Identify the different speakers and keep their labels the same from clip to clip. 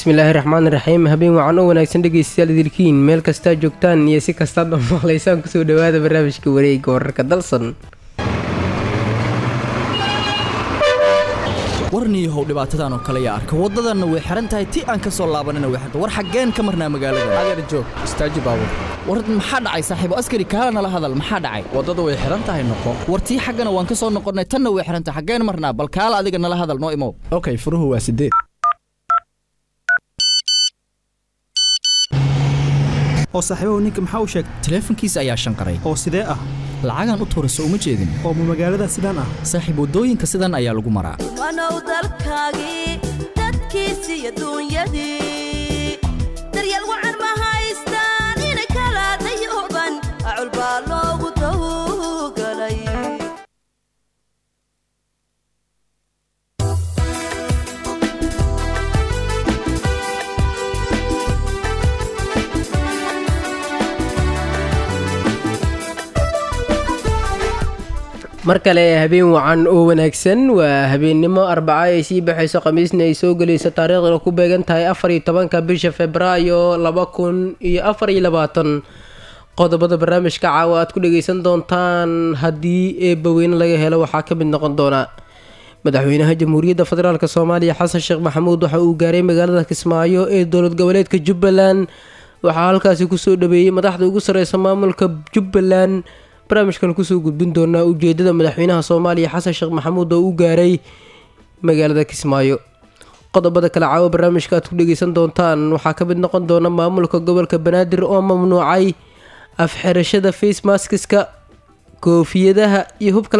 Speaker 1: bismillaahi raxmaan raxiim habeen wacan oo wanaagsan dhegeystayaal idilkiin meel kastaa joogtaan iyo si kastaad maqlaysaan kusoo dhawaada barnaamijka wareega wararka dalsan
Speaker 2: warniihow dhibaatadan oo kale yaa arka waddadanna way xihan tahay ti aan ka soo laabanina way xirta war xaggeen ka marnaa magaalada
Speaker 3: adeer joog istaaji baabur
Speaker 2: war maxaa dhacay saaxiibo askari kaala nala hadal maxaa dhacay
Speaker 3: waddada way xihan tahay noqo
Speaker 2: war tii xaggana waan ka soo noqonnay tanna way xihan tahay xaggeen marnaa bal kaala adiga nala hadal noo imow
Speaker 3: okay furuhu waa sideed
Speaker 4: oo saaxiibahu ninka maxaa u sheegtay
Speaker 2: taleefankiisa ayaa shanqaray
Speaker 4: oo sidee ah
Speaker 2: lacagaan u tuurayso uma jeedin
Speaker 4: oo ma magaalada sidaan ah
Speaker 2: saaxiib waddooyinka sidan ayaa lagu maraa
Speaker 5: wanow dalkaagii dadkiisi iyo duunyadii daryeel wacan ma haystaan inay kala dayooban acul baa loogu dawgalay
Speaker 1: mar kale habeen wacan oo wanaagsan waa habeennimo arbaca ay sii baxayso khamiisna ay soo gelayso taariikhdana ku beegan tahay afar iyo tobanka bisha februaayo laba kun iyo afar iyo labaatan qodobada barnaamijka caawa aad ku dhageysan doontaan haddii eebbaweyne laga helo waxaa ka mid noqon doona madaxweynaha jamhuuriyadda federaalk soomaaliya xasan sheekh maxamuud waxa uu gaaray magaalada kismaayo ee dowlad goboleedka jubbaland waxaa halkaasi kusoo dhaweeyey madaxda ugu sareysa maamulka jubbaland barnaamijkan kusoo gudbin doonaa ujeedada madaxweynaha soomaaliya xasan sheekh maxamuud oo u gaaray magaalada kismaayo qodobada kale caawa barnaamijka aad ku dhegeysan doontaan waxaa ka mid noqon doona maamulka gobolka banaadir oo mamnuucay afxirashada facemaskiska koofiyadaha iyo hubka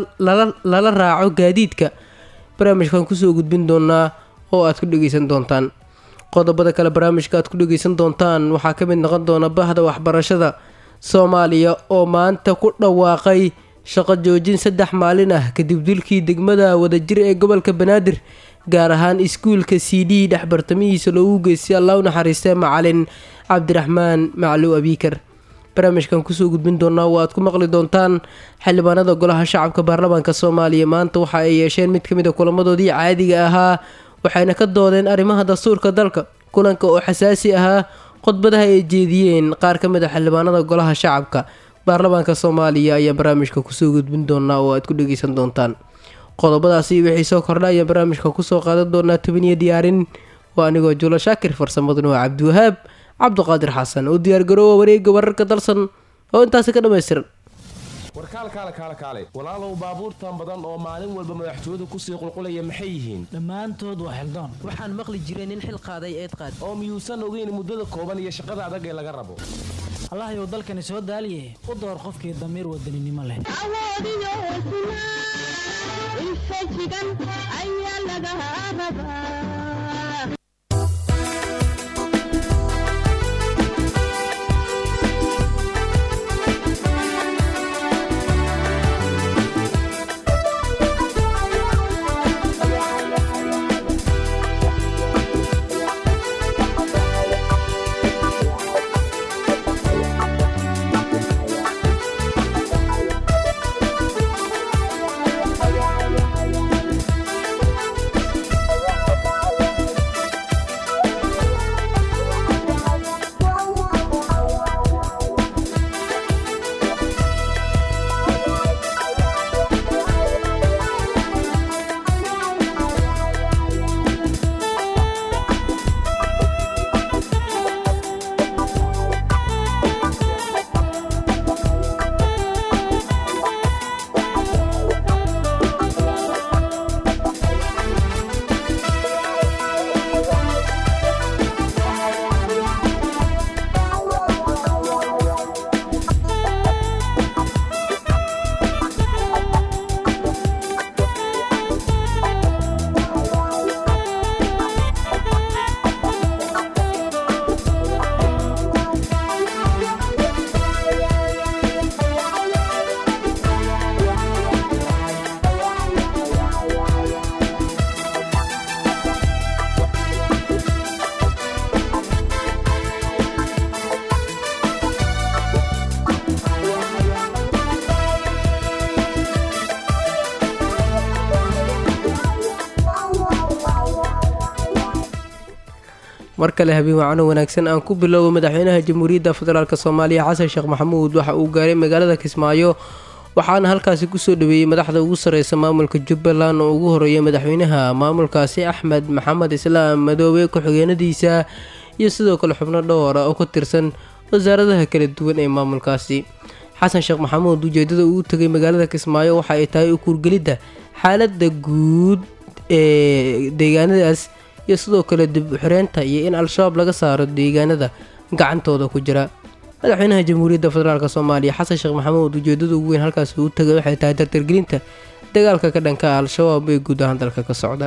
Speaker 1: lala raaco gaadiidka barnaamijkan kusoo gudbin doonaa oo aad ku dhegeysan doontaan qodobada kale barnaamijka aad ku dhegeysan doontaan waxaa ka mid noqon doona bahda waxbarashada soomaaliya oo maanta ku dhawaaqay shaqo joojin saddex maalin ah kadib dilkii degmada wadajir ee gobolka banaadir gaar ahaan iskuulka c d dhexbartamihiisa loogu geystay allah u naxariistee macalin cabdiraxmaan macluw abiikar barnaamijkan kusoo gudbin doonaa oo aad ku maqli doontaan xildhibaanada golaha shacabka baarlamaanka soomaaliya maanta waxa ay yeesheen mid kamid a kulamadoodii caadiga ahaa waxayna ka doodeen arrimaha dastuurka dalka kulanka oo xasaasi ahaa khudbadaha ay jeediyeen qaar ka mid a xildhibaanada golaha shacabka baarlamaanka soomaaliya ayaa barnaamijka kusoo gudbin doonaa oo aad ku dhegeysan doontaan qodobadaasi wixii soo kordha ayaan barnaamijka kusoo qaadan doonaa tobaniyo diyaarin waa anigoo juulo shaakir farsamaduna waa cabdiwahaab cabduqaadir xasan oo diyaargaroowa wareega wararka dalsan oo intaasi ka dhammaystiran
Speaker 6: warkaal kaale kaale kaale walaalow baabuurtan badan oo maalin walba madaxtooyadu kusii qulqulaya maxay yihiin
Speaker 7: dhammaantood waa xildoon
Speaker 8: waxaan maqli jiray nin xil qaaday eed qaad
Speaker 6: oo miyuusan ogeyn muddada kooban iyo shaqada adag ee laga rabo
Speaker 7: allahayow dalkani soo daaliye u door qofkii damiir wadaninimo leh
Speaker 1: mar kale habeen wacano wanaagsan aan ku bilowbo madaxweynaha jamhuuriyadda federaalk soomaaliya xasan sheekh maxamuud waxa uu gaaray magaalada kismaayo waxaana halkaasi kusoo dhaweeyey madaxda ugu sareysa maamulka jubbaland oo ugu horeeya madaxweynaha maamulkaasi axmed maxamed islaam madoobe ku-xigeenadiisa iyo sidoo kale xubno dhowra oo ka tirsan wasaaradaha kala duwan ee maamulkaasi xasan sheekh maxamuud ujeedada uu tegay magaalada kismaayo waxa ay tahay ukuurgelidda xaalada guud ee deegaanadaas iyo sidoo kale dib uxireynta iyo in al-shabaab laga saaro deegaanada gacantooda ku jira madaxweynaha jamhuuriyadda federaalk soomaaliya xasan sheekh maxamuud ujeedada ugu weyn halkaasi uu tagay waxay tahay dardargelinta dagaalka ka dhanka al-shabaab ee guud ahaan dalka ka socda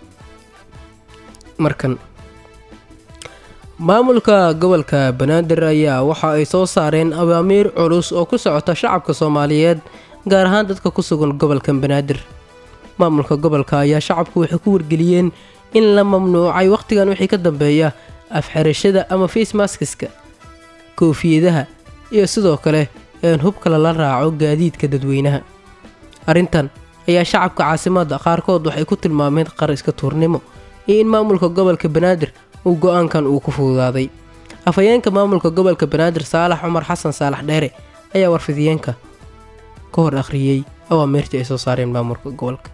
Speaker 1: markan maamulka gobolka banaadir ayaa waxa ay soo saareen awaamiir culus oo ku socota shacabka soomaaliyeed gaar ahaan dadka ku sugan gobolka banaadir maamulka gobolka ayaa shacabku waxay ku wargeliyeen in la mamnuucay wakhtigan wixii ka dambeeya afxirashada ama facemaskeska koofiyadaha iyo sidoo kale een hubka lala raaco gaadiidka dadweynaha arrintan ayaa shacabka caasimadda qaarkood waxay ku tilmaameen qar iska tuurnimo iyo in maamulka gobolka banaadir uu go-aankan uu ku fududaaday afhayeenka maamulka gobolka banaadir saalax cumar xasan saalax dheere ayaa warfidiyeenka ka hor akhriyey awaamiirtii ay soo saareen maamulka gobolka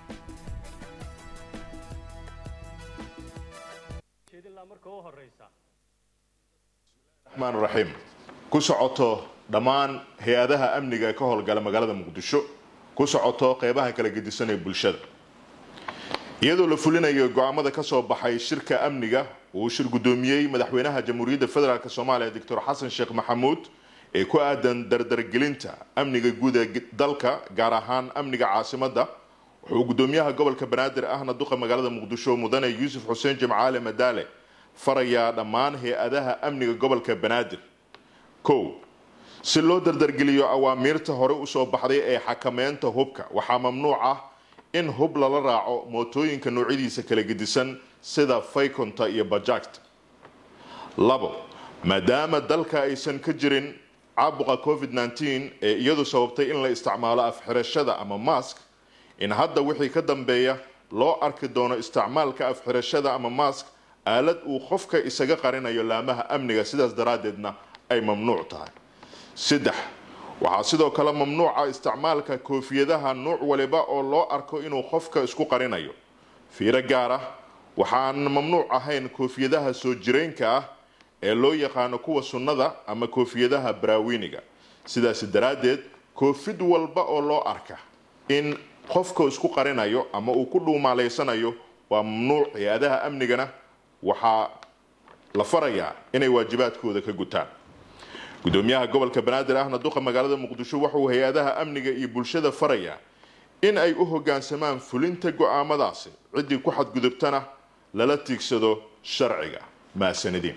Speaker 9: raxmaan raxiim ku socoto dhammaan hay-adaha amniga ee ka howlgala magaalada muqdisho ku socoto qeybaha kala gedisan ee bulshada iyadoo la fulinayo go-aamada ka soo baxay shirka amniga uu shir guddoomiyey madaxweynaha jamhuuriyadda federaalk soomaaliya doctor xasan sheekh maxamuud ee ku aadan dardargelinta amniga guud ee dalka gaar ahaan amniga caasimadda wuxuu guddoomiyaha gobolka banaadir ahna duqa magaalada muqdisho mudane yuusuf xuseen jimcaale madaale farayaa dhammaan hay-adaha amniga gobolka banaadir kow si loo dardargeliyo awaamiirta hore usoo baxday ee xakameynta hubka waxaa mamnuuc ah in hub lala raaco mootooyinka noocyadiisa kala gedisan sida faykonta iyo bajaagta labo maadaama dalka aysan ka jirin caabuqa covid -19 ee iyadu sababtay in la isticmaalo afxirashada ama mask in hadda wixii ka dambeeya loo arki doono isticmaalka afxirashada ama mask aalad uu qofka isaga qarinayo laamaha amniga sidaas daraaddeedna ay mamnuuc tahay saddex waxaa sidoo kale mamnuuca isticmaalka koofiyadaha nuuc waliba oo loo arko inuu qofka isku qarinayo fiiro gaar ah waxaan mamnuuc ahayn koofiyadaha soo jireenka ah ee loo yaqaano kuwa sunnada ama koofiyadaha baraawiniga sidaas daraaddeed koofid walba oo loo arka in qofka isku qarinayo ama uu ku dhuumaaleysanayo waa mamnuuc hay-adaha amnigana waxaa la farayaa inay waajibaadkooda ka gutaan gudoomiyaha gobolka banaadir ahna duqa magaalada muqdisho wuxuu hay-adaha amniga iyo bulshada farayaa in ay u hogaansamaan fulinta go-aamadaasi ciddii ku xadgudubtana lala tiigsado sharciga mahadsanidin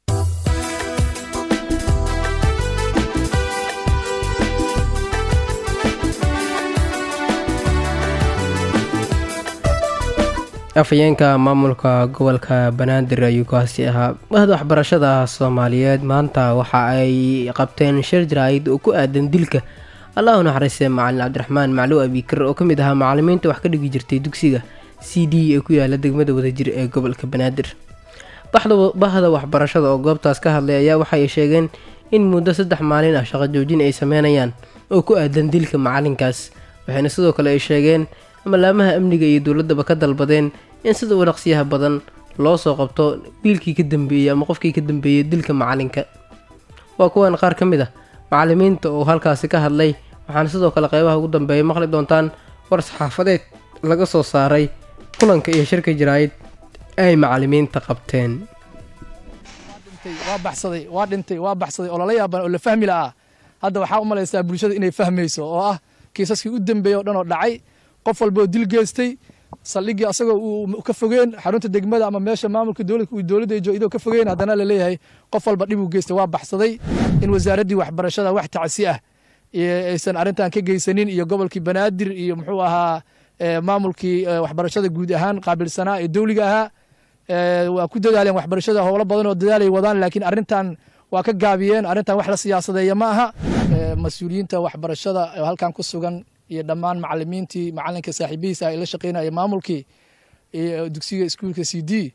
Speaker 1: afhayeenka maamulka gobolka banaadir ayuu kaasi ahaa mahad waxbarashada soomaaliyeed maanta waxa ay qabteen shir jaraa'id oo ku aadan dilka allahu naxariiste macalin cabdiraxmaan macluw abikar oo ka mid ahaa macalimiinta wax ka dhigi jirtay dugsiga c d ee ku yaala degmada wadajir ee gobolka banaadir bahda waxbarashada oo goobtaas ka hadlay ayaa waxay sheegeen in muddo saddex maalin ah shaqo joojin ay sameynayaan oo ku aadan dilka macalinkaas waxayna sidoo kale ay sheegeen malaamaha amniga iyo dowladaba ka dalbadeen in sida u dhaqsiyaha badan loo soo qabto wiilkii ka dambeeyey ama qofkii ka dambeeyey dilka macalinka waa kuwan qaar ka mid ah macalimiinta oo halkaasi ka hadlay waxaana sidoo kale qeybaha ugu dambeeya maqli doontaan war saxaafadeed laga soo saaray kulanka iyo shirka jaraa'id ay macalimiinta qabteen
Speaker 10: waa baxsaday waa dhintay waa baxsaday oo lala yaaban oo la fahmi la'aa hadda waxaa u malaysaa bulshada inay fahmayso oo ah kiisaskii u dambeeyey oo dhan oo dhacay qof walba oo dil geystay saldhiggii asagoo uu ka fogeen xarunta degmada ama meesha maamulka dowladda ay joogidoo ka fogeen haddana la leeyahay qof walba dhib uu geystay waa baxsaday in wasaaraddii waxbarashada wax tacsi ah aysan arrintan ka geysanin iyo gobolkii banaadir iyo muxuu ahaa maamulkii waxbarashada guud ahaan qaabilsanaa ee dowliga ahaa waa ku dadaaleen waxbarashada howlo badan oo dadaalay wadaan laakiin arrintan waa ka gaabiyeen arrintan wax la siyaasadeeya ma aha mas-uuliyiinta waxbarashada oo halkan ku sugan iyo dhammaan macalimiintii macalinka saaxiibihiisa ay la shaqeynaya maamulkii dugsiga iskuulka c d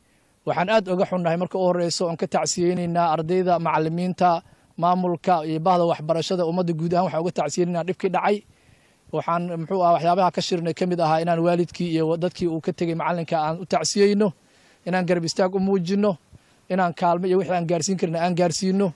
Speaker 10: waxaan aad oga xunnahay marka u horeyso oon ka tacsiyeyneynaa ardayda macalimiinta maamulka iyo bahda waxbarashada ummadda guud ahaan waxaan uga tacsiyeyneynaa dhibkii dhacay waxaan muxuu ah waxyaabaha ka shirnay ka mid ahaa inaan waalidkii iyo dadkii uu ka tegey macalinka aan u tacsiyeyno inaan garab istaag u muujino inaan kaalmo iyo wixii aan gaarsiin karna aan gaarsiino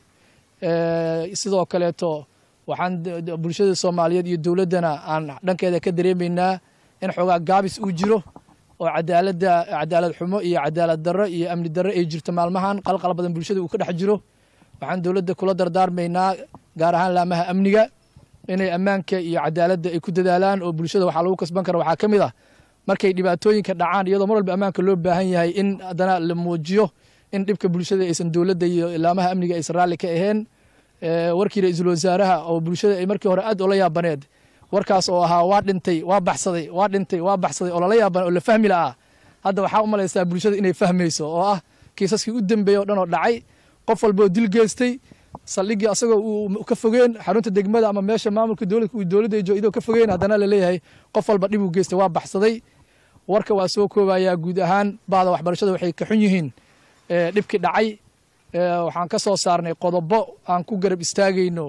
Speaker 10: sidoo kaleeto waxaan bulshada soomaaliyeed iyo dowladdana aan dhankeeda ka dareemaynaa in xoogaa gaabis uu jiro oo cadaaladda cadaalad xumo iyo cadaalad darro iyo amni darro ay jirto maalmahan qalqal badan bulshada uu ka dhex jiro waxaan dowladda kula dardaarmaynaa gaar ahaan laamaha amniga inay ammaanka iyo cadaaladda ay ku dadaalaan oo bulshada waxaa lagu kasban kara waxaa ka mid ah markay dhibaatooyinka dhacaan iyadoo mar walba ammaanka loo baahan yahay in haddana la muujiyo in dhibka bulshada aysan dowladda iyo laamaha amniga aysan raalli ka ahayn warkii ra-iisul wasaaraha oo bulshada ay markii hore aad oola yaabaneed warkaas oo ahaa waa dhintay waa baxsaday waa dhintay waa baxsaday oo lala yaaban oo la fahmi la'aa hadda waxaa u malaysaa bulshada inay fahmayso oo ah kiisaskii u dambeeyey o dhan oo dhacay qof walba oo dil geystay saldhiggii asagoo uu ka fogeen xarunta degmada ama meesha maamulka dowladka uu dowladda ay joogidoo ka fogeen haddana la leeyahay qof walba dhib uu geystay waa baxsaday warka waa soo koobayaa guud ahaan bahda waxbarashada waxay ka xun yihiin dhibkii dhacay waxaan ka soo saarnay qodobo aan ku garab istaagayno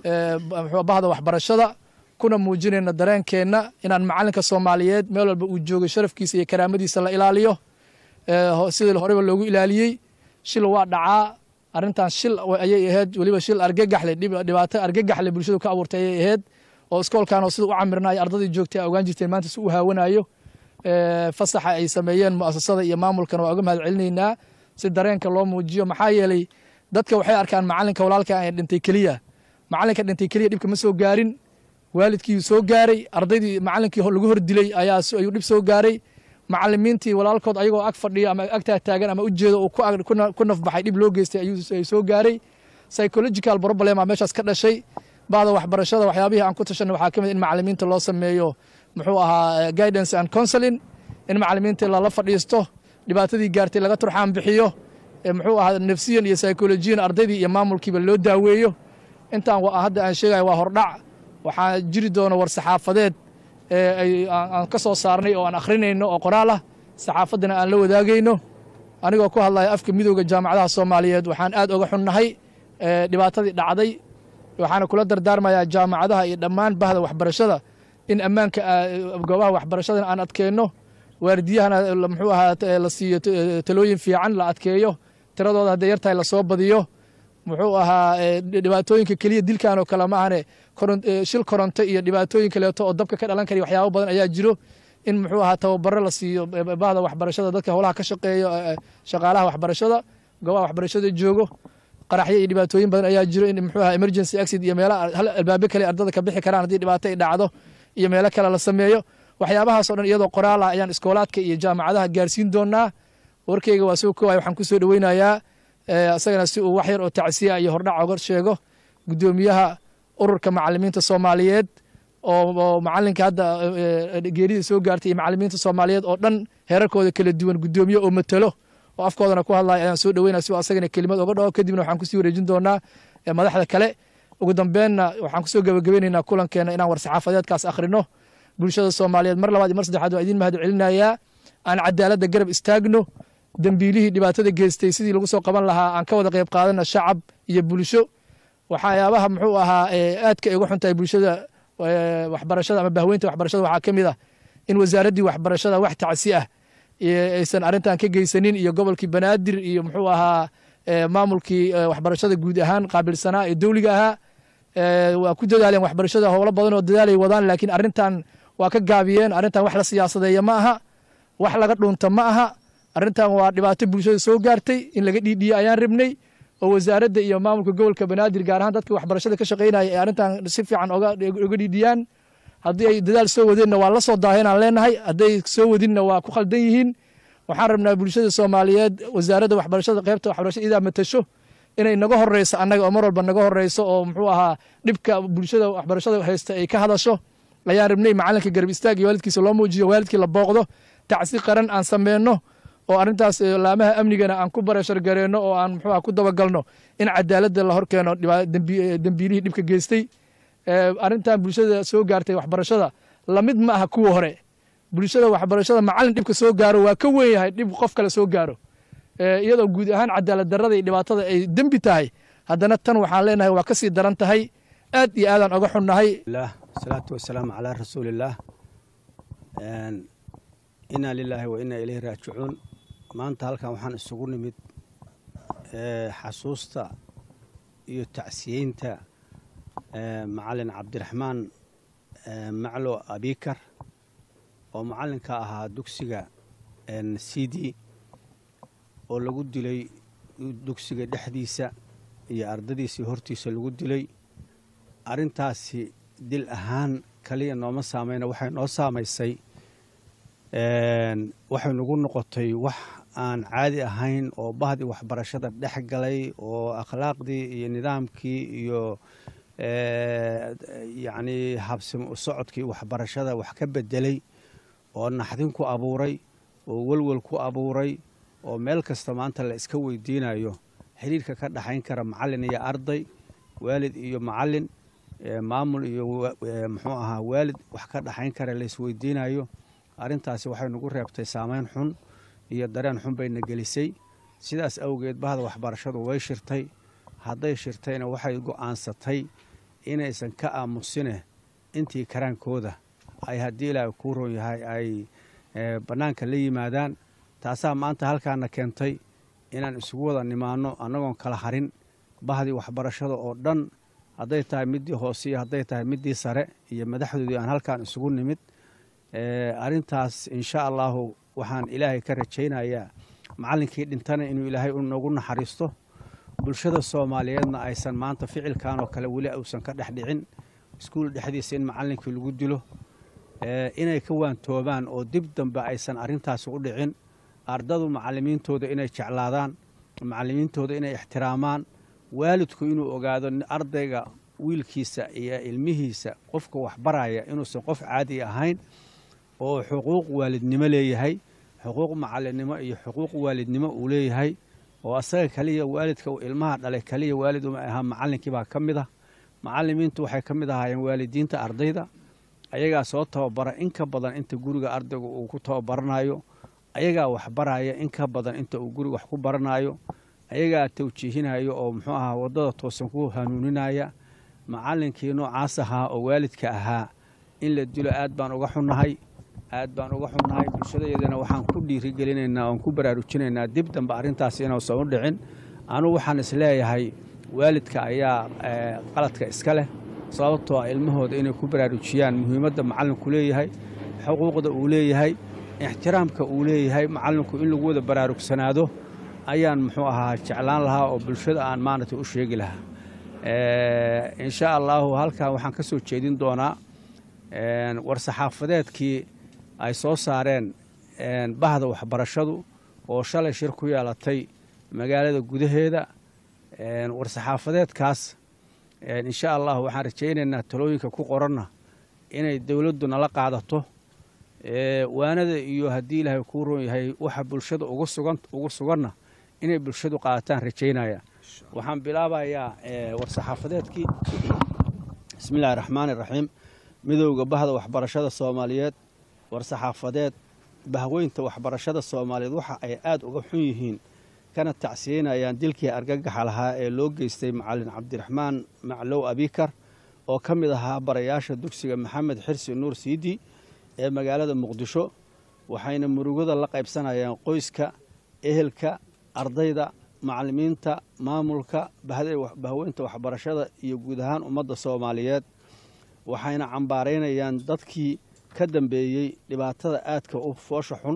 Speaker 10: bahda waxbarashada kuna muujinayno dareenkeenna inaan macalinka soomaaliyeed meel walba uu joogay sharafkiisa iyo karaamadiisa la ilaaliyo sidii horeba loogu ilaaliyey shil waa dhacaa arrintan shil ayay ahayd weliba shil argagaxle dhibaato argagaxle bulshadu ka abuurtay ayay ahayd oo iskoolkan oo sida u camirnayo ardadii joogtay a ogaan jirteen maanta si u haawanayo fasaxa ay sameeyeen mu'asasada iyo maamulkana waa uga mahad celinaynaa si dareenka loo muujiyo maxaa yeelay dadka waxay arkaan macalinka walaalka ee dhintay keliya macalinka dhintay keliya dhibka ma soo gaarin waalidkii soo gaaray ardaydii macalinkii lagu hor dilay ayaa ayuu dhib soo gaaray macalimiintii walaalkood ayagoo ag fadhiyo ama agtaa taagan ama ujeedo uu ku nafbaxay dhib loo geystay ayuu soo gaaray psychological problema meeshaas ka dhashay bahda waxbarashada waxyaabihii aan ku tashanay waxaa ka mid in macalimiinta loo sameeyo muxuu ahaa guidance and counseling in macalimiinta lala fadhiisto dhibaatadii gaartay laga turxaan bixiyo muxuu ahaa nafsiyan iyo psycholojiyan ardaydii iyo maamulkiiba loo daaweeyo intaan hadda aan sheegaya waa hordhac waxaa jiri doona war saxaafadeed aan ka soo saarnay oo aan akhrinayno oo qoraal ah saxaafaddana aan la wadaagayno anigoo ku hadlaya afka midooda jaamacadaha soomaaliyeed waxaan aad oga xunnahay dhibaatadii dhacday waxaana kula dardaarmayaa jaamacadaha iyo dhammaan bahda waxbarashada in ammaanka goobaha waxbarashadana aan adkeenno waardiyahana muxuu ahaa la siiyo talooyin fiican la adkeeyo tiradooda hadday yartahay lasoo badiyo muxuu ahaa dhibaatooyinka keliya dilkan oo kale ma ahane shil koronto iyo dhibaatooyin kaleeto oo dabka ka dhalan kara waxyaabo badan ayaa jiro in muxuu ahaa tababaro la siiyo bahda waxbarashada dadka howlaha ka shaqeeyo shaqaalaha waxbarashada goobaha waxbarashada joogo qaraxyo iyo dhibaatooyin badan ayaa jiro in muxuu ahaa emergency exit iyo meelaha hal albaabe kale ardada ka bixi karaan haddii dhibaato ay dhacdo iyo meelo kale la sameeyo waxyaabahaas o dhan iyadoo qoraal ah ayaan iskoolaadka iyo jaamacadaha gaarsiin doonaa warkeyga waa soo koobaya waxaan ku soo dhoweynayaa isagana si uu wax yar oo tacsiya iyo hordhac oga sheego guddoomiyaha ururka macalimiinta soomaaliyeed oo macalinka hadda geerida soo gaartay iyo macalimiinta soomaaliyeed oo dhan heerarkooda kala duwan guddoomiye oo matalo oo afkoodana ku hadlaya ayaan soo dhoweynaya si asagana kelimad oga dhaho kadibna waxaan kusii wareejin doonaa madaxda kale ugu dambeenna waxaan kusoo gabagabeynaynaa kulankeena inaan war saxaafadeedkaas akhrino bulshada soomaaliyeed mar labaad iyo mar saddexaad waa idiin mahad celinayaa aan cadaaladda garab istaagno dembiilihii dhibaatada geystay sidii lagu soo qaban lahaa aan ka wada qayb qaadana shacab iyo bulsho waxyaabaha muxuu ahaa aadka ay uga xuntahay bulshada waxbarashada ama bahweynta waxbarashada waxaa ka mid ah in wasaaraddii waxbarashada wax tacsi ah aysan arrintan ka geysanin iyo gobolkii banaadir iyo muxuu ahaa maamulkii waxbarashada guud ahaan qaabilsanaa ee dowliga ahaa waa ku dadaaleen waxbarashada howlo badan oo dadaalay wadaan laakiin arrintan waa ka gaabiyeen arrintan wax la siyaasadeeya ma aha wax laga dhuunta ma aha arrintan waa dhibaato bulshada soo gaartay in laga dhiidhiye ayaan rabnay oo wasaaradda iyo maamulka gobolka banaadir gaar ahaan dadka waxbarashada ka shaqeynaya ay arrintan si fiican oga dhiidhiyaan haddii ay dadaal soo wadeenna waa la soo daaheenaan leenahay hadday soo wadinna waa ku khaldan yihiin waxaan rabnaa bulshada soomaaliyeed wasaaradda waxbarashada qaybta waxbarashada idaa matasho inay naga horeyso annaga oo mar walba naga horeyso oo muxuu ahaa dhibka bulshada waxbarashada haysta ay ka hadasho ayaan rabnay macalinka garab istaag iyo waalidkiisa loo muujiyo waalidkii la booqdo tacsi qaran aan sameyno oo arrintaas laamaha amnigana aan ku barashar gareenno oo aan muxuu ku dabagalno in cadaaladda la horkeeno dembiilihii dhibka geystay arrintan bulshada soo gaartay waxbarashada lamid ma aha kuwa hore bulshada waxbarashada macalin dhibka soo gaaro waa ka weyn yahay dhib qof kale soo gaaro iyadoo guud ahaan cadaalad darrada iyo dhibaatada ay dembi tahay haddana tan waxaan leenahay waa ka sii daran tahay aad iyo aadaan oga xunnahay
Speaker 11: salaatu wasalaamu calaa rasuulillaah inaa lilaahi wa inaa ilayhi raajicuun maanta halkan waxaan isugu nimid xasuusta iyo tacsiyeynta macalin cabdiraxmaan maclo abikar oo macallinka ahaa dugsiga cd oo lagu dilay dugsiga dhexdiisa iyo ardadiisii hortiisa lagu dilay arrintaasi dil ahaan kaliya nooma saameyna waxay noo saamaysay waxay nagu noqotay wax aan caadi ahayn oo bahdii waxbarashada dhex galay oo akhlaaqdii iyo nidaamkii iyo yacnii habsimo u socodkii waxbarashada wax ka bedelay oo naxdin ku abuuray oo welwel ku abuuray oo meel kasta maanta la iska weydiinayo xiriirka ka dhexayn kara macallin iyo arday waalid iyo macallin maamul iyo muxuu ahaa waalid wax ka dhexayn kara la isweydiinayo arrintaasi waxay nagu reebtay saameyn xun iyo dareen xun bayna gelisay sidaas awgeed bahda waxbarashadu way shirtay hadday shirtayna waxay go'aansatay inaysan ka aamusine intii karaankooda ay haddii ilaahay kuu roon yahay ay bannaanka la yimaadaan taasaa maanta halkaana keentay inaan isugu wada nimaanno annagoon kala harin bahdii waxbarashada oo dhan hadday tahay middii hoose iyo hadday tahay middii sare iyo madaxdoodii aan halkaan isugu nimid arrintaas insha allaahu waxaan ilaahay ka rajaynayaa macallinkii dhintana inuu ilaahay noogu naxariisto bulshada soomaaliyeedna aysan maanta ficilkan oo kale weli uusan ka dhex dhicin iskuul dhexdiisa in macallinkii lagu dilo inay ka waantoobaan oo dib dambe aysan arrintaasi u dhicin ardadu macallimiintooda inay jeclaadaan macallimiintooda inay ixtiraamaan waalidku inuu ogaado ardayga wiilkiisa iyo ilmihiisa qofka waxbaraya inuusan qof caadi ahayn oo xuquuq waalidnimo leeyahay xuquuq macallinnimo iyo xuquuq waalidnimo uu leeyahay oo asaga kaliya waalidka uu ilmaha dhalay kaliya waalid uma ahaa macallinkii baa ka mid ah macallimiintu waxay ka mid ahaayeen waalidiinta ardayda ayagaa soo tababara in ka badan inta guriga ardayga uu ku tababaranayo ayagaa waxbaraya in ka badan inta uu guriga wax ku baranayo ayagaa tawjiihinayo oo muxuu ahaa waddada toosan ku hanuuninaya macallinkii noocaas ahaa oo waalidka ahaa in la dilo aad baan uga xunnahay aad baan uga xunnahay bulshadayadana waxaan ku dhiirigelinaynaa oon ku baraarujinaynaa dib dambe arrintaas inuusan u dhicin anugu waxaan isleeyahay waalidka ayaa qaladka iska leh sababtoo ah ilmahooda inay ku baraarujiyaan muhiimadda macallinku leeyahay xuquuqda uu leeyahay ixtiraamka uu leeyahay macallinku in lagu wada baraarugsanaado ayaan muxuu ahaa jeclaan lahaa oo bulshada aan maaragtay u sheegi lahaa insha allaahu halkan waxaan ka soo jeedin doonaa war-saxaafadeedkii ay soo saareen bahda waxbarashadu oo shalay shir ku yeelatay magaalada gudaheeda war-saxaafadeedkaas insha allahu waxaan rajaynaynaa talooyinka ku qoranna inay dowladdu nala qaadato waanada iyo haddii ilaahay kuu roon yahay waxa bulshada ugu suganna inay bulshadu qaadataan rajaynaya waxaan bilaabayaa war-saxaafadeedkii bismi illahi raxmaani raxiim midowda bahda waxbarashada soomaaliyeed war-saxaafadeed bahweynta waxbarashada soomaaliyeed waxa ay aada uga xun yihiin kana tacsiyeynayaan dilkii argagaxa lahaa ee loo geystay macalin cabdiraxmaan maclow abikar oo ka mid ahaa barayaasha dugsiga maxamed xirsi nuur siidi ee magaalada muqdisho waxayna murugada la qaybsanayaan qoyska ehelka ardayda macallimiinta maamulka bahweynta waxbarashada iyo guud ahaan ummadda soomaaliyeed waxayna cambaaraynayaan dadkii ka dambeeyey dhibaatada aadka u foosha xun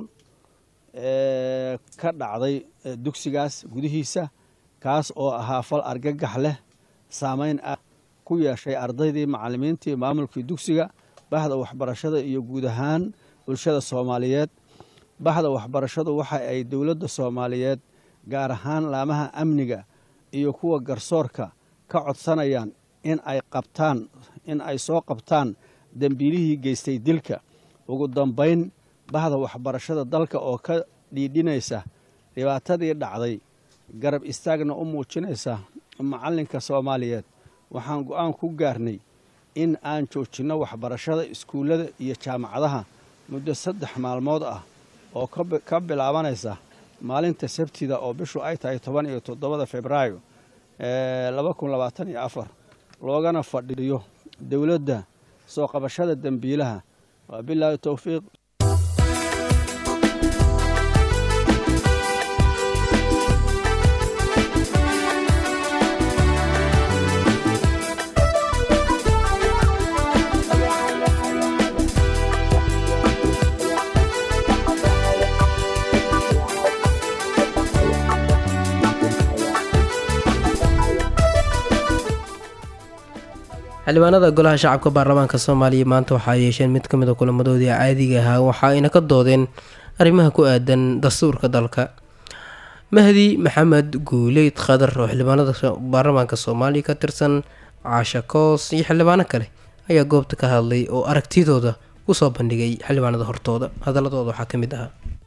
Speaker 11: ee ka dhacday dugsigaas gudihiisa kaas oo ahaa fal argagax leh saameyn ah ku yeeshay ardaydii macallimiintii maamulkii dugsiga bahda waxbarashada iyo guud ahaan bulshada soomaaliyeed bahda waxbarashadu waxa ay dowladda soomaaliyeed gaar ahaan laamaha amniga iyo kuwa garsoorka ka codsanayaan in ay qabtaan in ay soo qabtaan dembiilihii geystay dilka ugu dambayn bahda waxbarashada dalka oo ka dhiidhinaysa dhibaatadii dhacday garab istaagna u muujinaysa macallinka soomaaliyeed waxaan go'aan ku gaarnay in aan joojinno waxbarashada iskuullada iyo jaamacadaha muddo saddex maalmood ah oo ka bilaabanaysa maalinta sabtida oo bishu ay tahay toban iyo toddobada februaayo laba kun labaatan iyo afar loogana fadhiyo dowladda soo qabashada dembiilaha waa bilaahi towfiiq
Speaker 1: xildhibaanada golaha shacabka baarlamaanka soomaaliya maanta waxaa yeesheen mid ka mid a kulamadoodii caadiga ahaa waxa ayna ka doodeen arrimaha ku aadan dastuurka dalka mahdi maxamed guuleyd khadar oo xildhibaanada baarlamaanka soomaaliya ka tirsan caasha koos iyo xildhibaano kale ayaa goobta ka hadlay oo aragtidooda usoo bandhigay xildhibaanada hortooda hadaladooda waxaa ka mid ahaa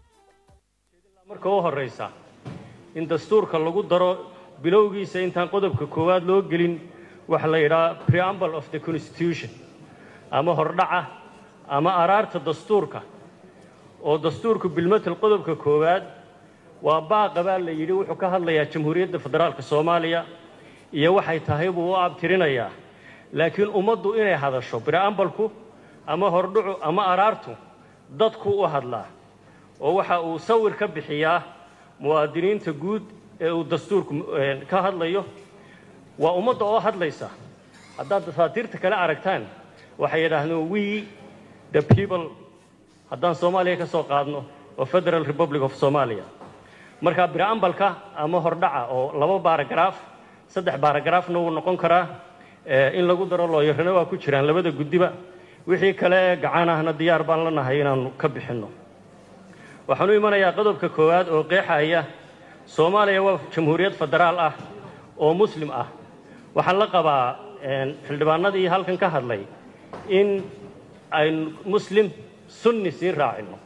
Speaker 12: marka u horraysa in dastuurka lagu daro bilowgiisa intaan qodobka koowaad loo gelin waxa la yidhaha preamble of the constitution ama hordhaca ama araarta dastuurka oo dastuurku bilmatel qodobka koowaad waa baaqa baa la yidhi wuxuu ka hadlayaa jamhuuriyadda federaalka soomaaliya iyo waxay tahay buu u abtirinayaa laakiin ummaddu inay hadasho preambalku ama hordhacu ama araartu dadku u hadlaa oo waxa uu sawir ka bixiyaa muwaadiniinta guud ee uu dastuurku ka hadlayo waa ummadda oo hadlaysa haddaad dafaatiirta kale aragtaan waxay yidhaahdeen we the people haddaan soomaaliya ka soo qaadno oo federal republic of somalia marka biraambalka ama hordhaca oo laba baaragaraaf saddex baaragaraafna wuu noqon karaa in lagu daro looyarana waa ku jiraan labada guddiba wixii kale ee gacan ahna diyaar baan la nahay inaannu ka bixinno waxaan u imanayaa qodobka koowaad oo qeexaya soomaaliya waa jamhuuriyad federaal ah oo muslim ah waxaan la qabaa xildhibaanadii halkan ka hadlay in aynu muslim sunni sii raacino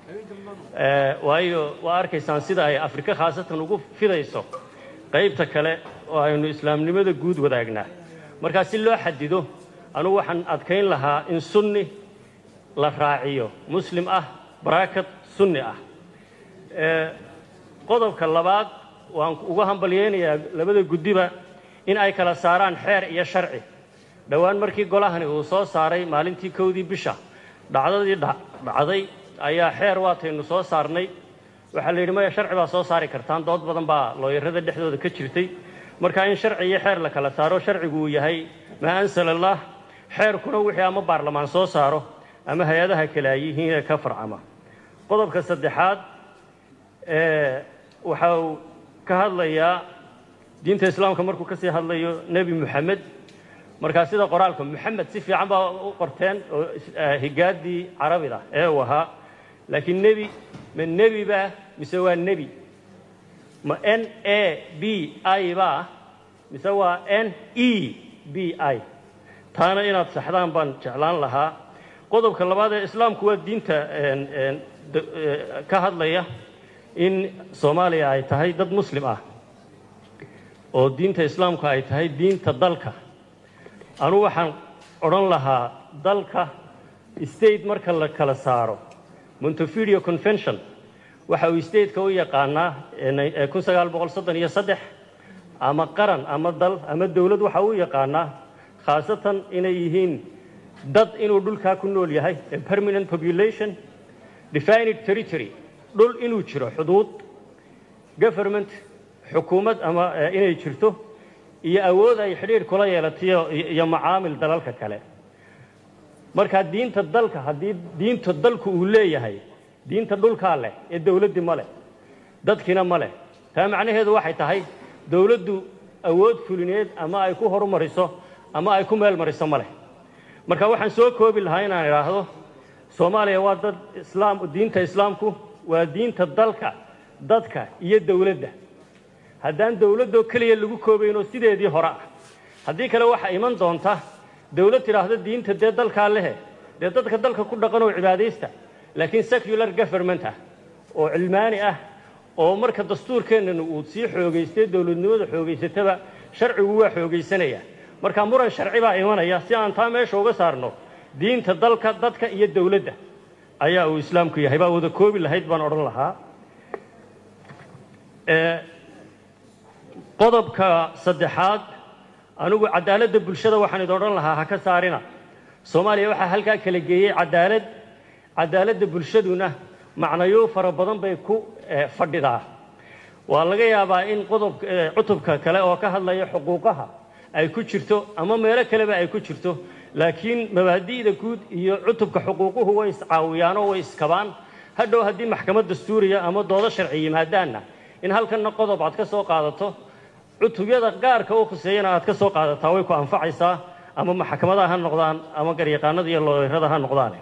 Speaker 12: waayo waa arkaysaan sida ay afrika khaasatan ugu fidayso qaybta kale oo aynu islaamnimada guud wadaagnaa markaa si loo xadido anugu waxaan adkayn lahaa in sunni la raaciyo muslim ah baraakat sunni ah qodobka labaad waan uga hambalyaynayaa labada guddiba in ay kala saaraan xeer iyo sharci dhowaan markii golahani uu soo saaray maalintii kowdii bisha dhacdadii dhacday ayaa xeer waataynu soo saarnay waxaa la yidhi maya sharci baa soo saari kartaan dood badan baa looyarada dhexdooda ka jirtay marka in sharci iyo xeer la kala saaro sharcigu uu yahay maa ansala allah xeerkuna wixii ama baarlamaan soo saaro ama hay-adaha kale ay yihiin ee ka farcama qodobka saddexaad waxa uu ka hadlayaa diinta islaamka markuu ka sii hadlayo nebi moxamed markaa sida qoraalka moxamed si fiican baa u qorteen oo higaaddii carabida ee uu ahaa laakiin nebi ma nebi baa mise waa nebi ma n a b i baa mise waa n e b i taana inaad saxdaan baan jeclaan lahaa qodobka labaad ee islaamku waa diinta ka hadlaya in soomaaliya ay tahay dad muslim ah oo diinta islaamku ay tahay diinta dalka anugu waxaan odhan lahaa dalka state marka la kala saaro montevideo convention waxa uu stateka u yaqaanaa kun sagaal boqol soddon iyo saddex ama qaran ama dal ama dowlad waxa uu yaqaanaa khaasatan inay yihiin dad inuu dhulkaa ku nool yahay a permanent population defined territory dhul inuu jiro xuduud government xukuumad ama inay jirto iyo awood ay xidhiidh kula yeelatayo iyo macaamil dalalka kale marka diinta dalka haddii diinta dalku uu leeyahay diinta dhulkaa leh ee dowladdii ma leh dadkiina ma leh taa macnaheedu waxay tahay dowladdu awood fulineed ama ay ku horumariso ama ay ku meel mariso ma leh marka waxaan soo koobi lahaa inaan idhaahdo soomaaliya waa dad islaam diinta islaamku waa diinta dalka dadka iyo dowladda haddaan dowladdoo keliya lagu koobaynoo sideedii hore ah haddii kale waxaa iman doonta dowlad tidhaahdo diinta dee dalkaa lehe dee dadka dalka ku dhaqan oo cibaadaysta laakiin secular government ah oo cilmaani ah oo marka dastuurkeennana uu sii xoogaystay dowladnimada xoogaysataba sharcigu waa xoogaysanaya marka muran sharci baa imanaya si aan taa meesha uga saarno diinta dalka dadka iyo dowladda ayaa uu islaamku yahay baa wada koobi lahayd baan odhan lahaa ee qodobka saddexaad anigu cadaaladda bulshada waxaan idin odhan lahaa ha ka saarina soomaaliya waxaa halkaa kala geeyey cadaalad cadaaladda bulshaduna macnayo fara badan bay ku eh, fadhidaa waa laga yaabaa in qodob eh, cutubka kale oo ka hadlaya xuquuqaha ay ku jirto ama meelo kaleba ay ku jirto laakiin mabaadi'da guud iyo cutubka xuquuquhu way iscaawiyaanoo way iskabaan hadhow haddii maxkamad dastuuriya ama doodo sharci yimaadaanna in halkanna qodob aad ka soo qaadato cutubyada gaarka u khuseeyana aad ka soo qaadataa way ku anfacaysaa ama maxkamadaha ha noqdaan ama garyaqaanada iyo looyrada ha noqdaane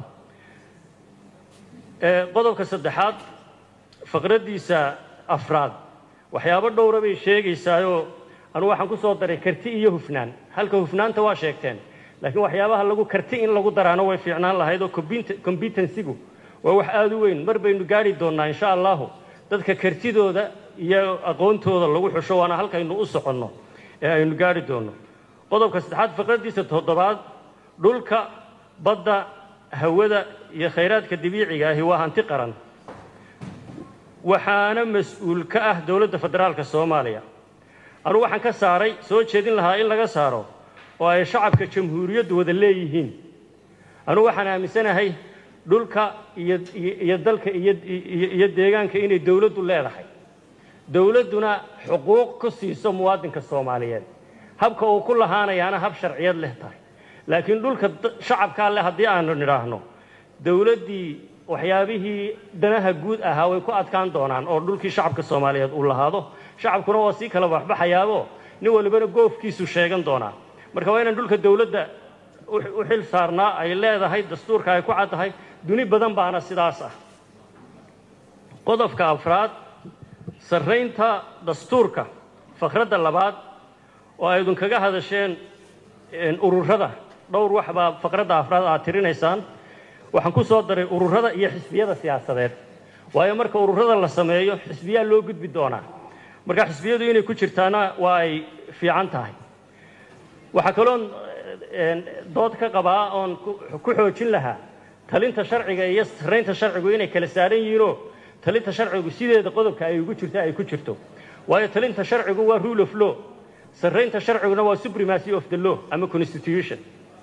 Speaker 12: Ee, qodobka saddexaad faqraddiisa afraad waxyaabo dhowra bay sheegaysaayoo anugu waxaan ku soo daray karti iyo hufnaan halka hufnaanta waa sheegteen laakiin waxyaabaha lagu karti in lagu daraano way fiicnaan lahayd oo compet- competensigu waa wax aada u weyn mar baynu gaari doonnaa insha allahu dadka kartidooda iyo aqoontooda lagu xusho waana halkaynu u soconno ee aynu gaari doonno qodobka saddexaad faqraddiisa toddobaad dhulka badda hawada iyo khayraadka dabiiciga ahi waa hanti qaran waxaana mas-uul ka ah dowladda federaalka soomaaliya anugu waxaan ka saaray soo jeedin lahaa in laga saaro oo ay shacabka jamhuuriyaddu wada leeyihiin anugu waxaan aaminsanahay dhulka iyo iyo iyo dalka iyo iyo iyo deegaanka inay dowladdu leedahay dowladduna xuquuq ku siiso muwaadinka soomaaliyeed habka uu ku lahaanayaana hab sharciyad leh tahay laakiin dhulka da- shacabkaa leh haddii aanu nidhaahno dowladdii waxyaabihii danaha guud ahaa way ku adkaan doonaan oo dhulkii shacabka soomaaliyeed uu lahaado shacabkuna waa sii kala baxbaxayaabo nin walibana goofkiisu sheegan doonaa marka waa inaan dhulka dowladda u u xil saarnaa ay leedahay dastuurka ay ku caddahay duni badan baana sidaas ah qodobka afraad sarraynta dastuurka fakradda labaad oo ay idinkaga hadasheen een, ururada dhowr wax baa faqradda afraad aad tirinaysaan waxaan ku soo daray ururada iyo xisbiyada siyaasadeed waayo marka ururada la sameeyo xisbiyaa loo gudbi doonaa marka xisbiyadu inay ku jirtaana waa ay fiican tahay waxaa kaloon een, dood ka qabaa oon ku ku xoojin lahaa talinta sharciga iyo sarraynta sharcigu inay kala saaran yihiinoo talinta sharcigu sideeda qodobka ay ugu jirto ay ku jirto waayo talinta sharcigu waa rule of law sarraynta sharciguna waa supremacy of the law ama constitution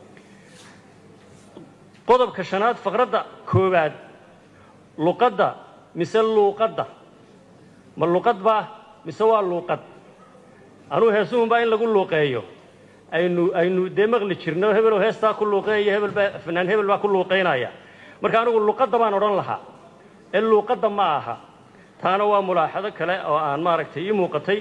Speaker 12: qodobka shanaad faqradda koowaad luqadda mise luuqadda ma luqad baa mise waa luuqad anuu heesuhunbaa in lagu luuqeeyo aynu aynu dee maqli jirno hebeloo heestaa ku luuqeeya hebel baa fanaan hebel baa ku luuqeynaya marka anigu luqadda baan odhan lahaa ee luuqadda ma aha taana waa mulaaxado kale oo aan maaragtay ii muuqatay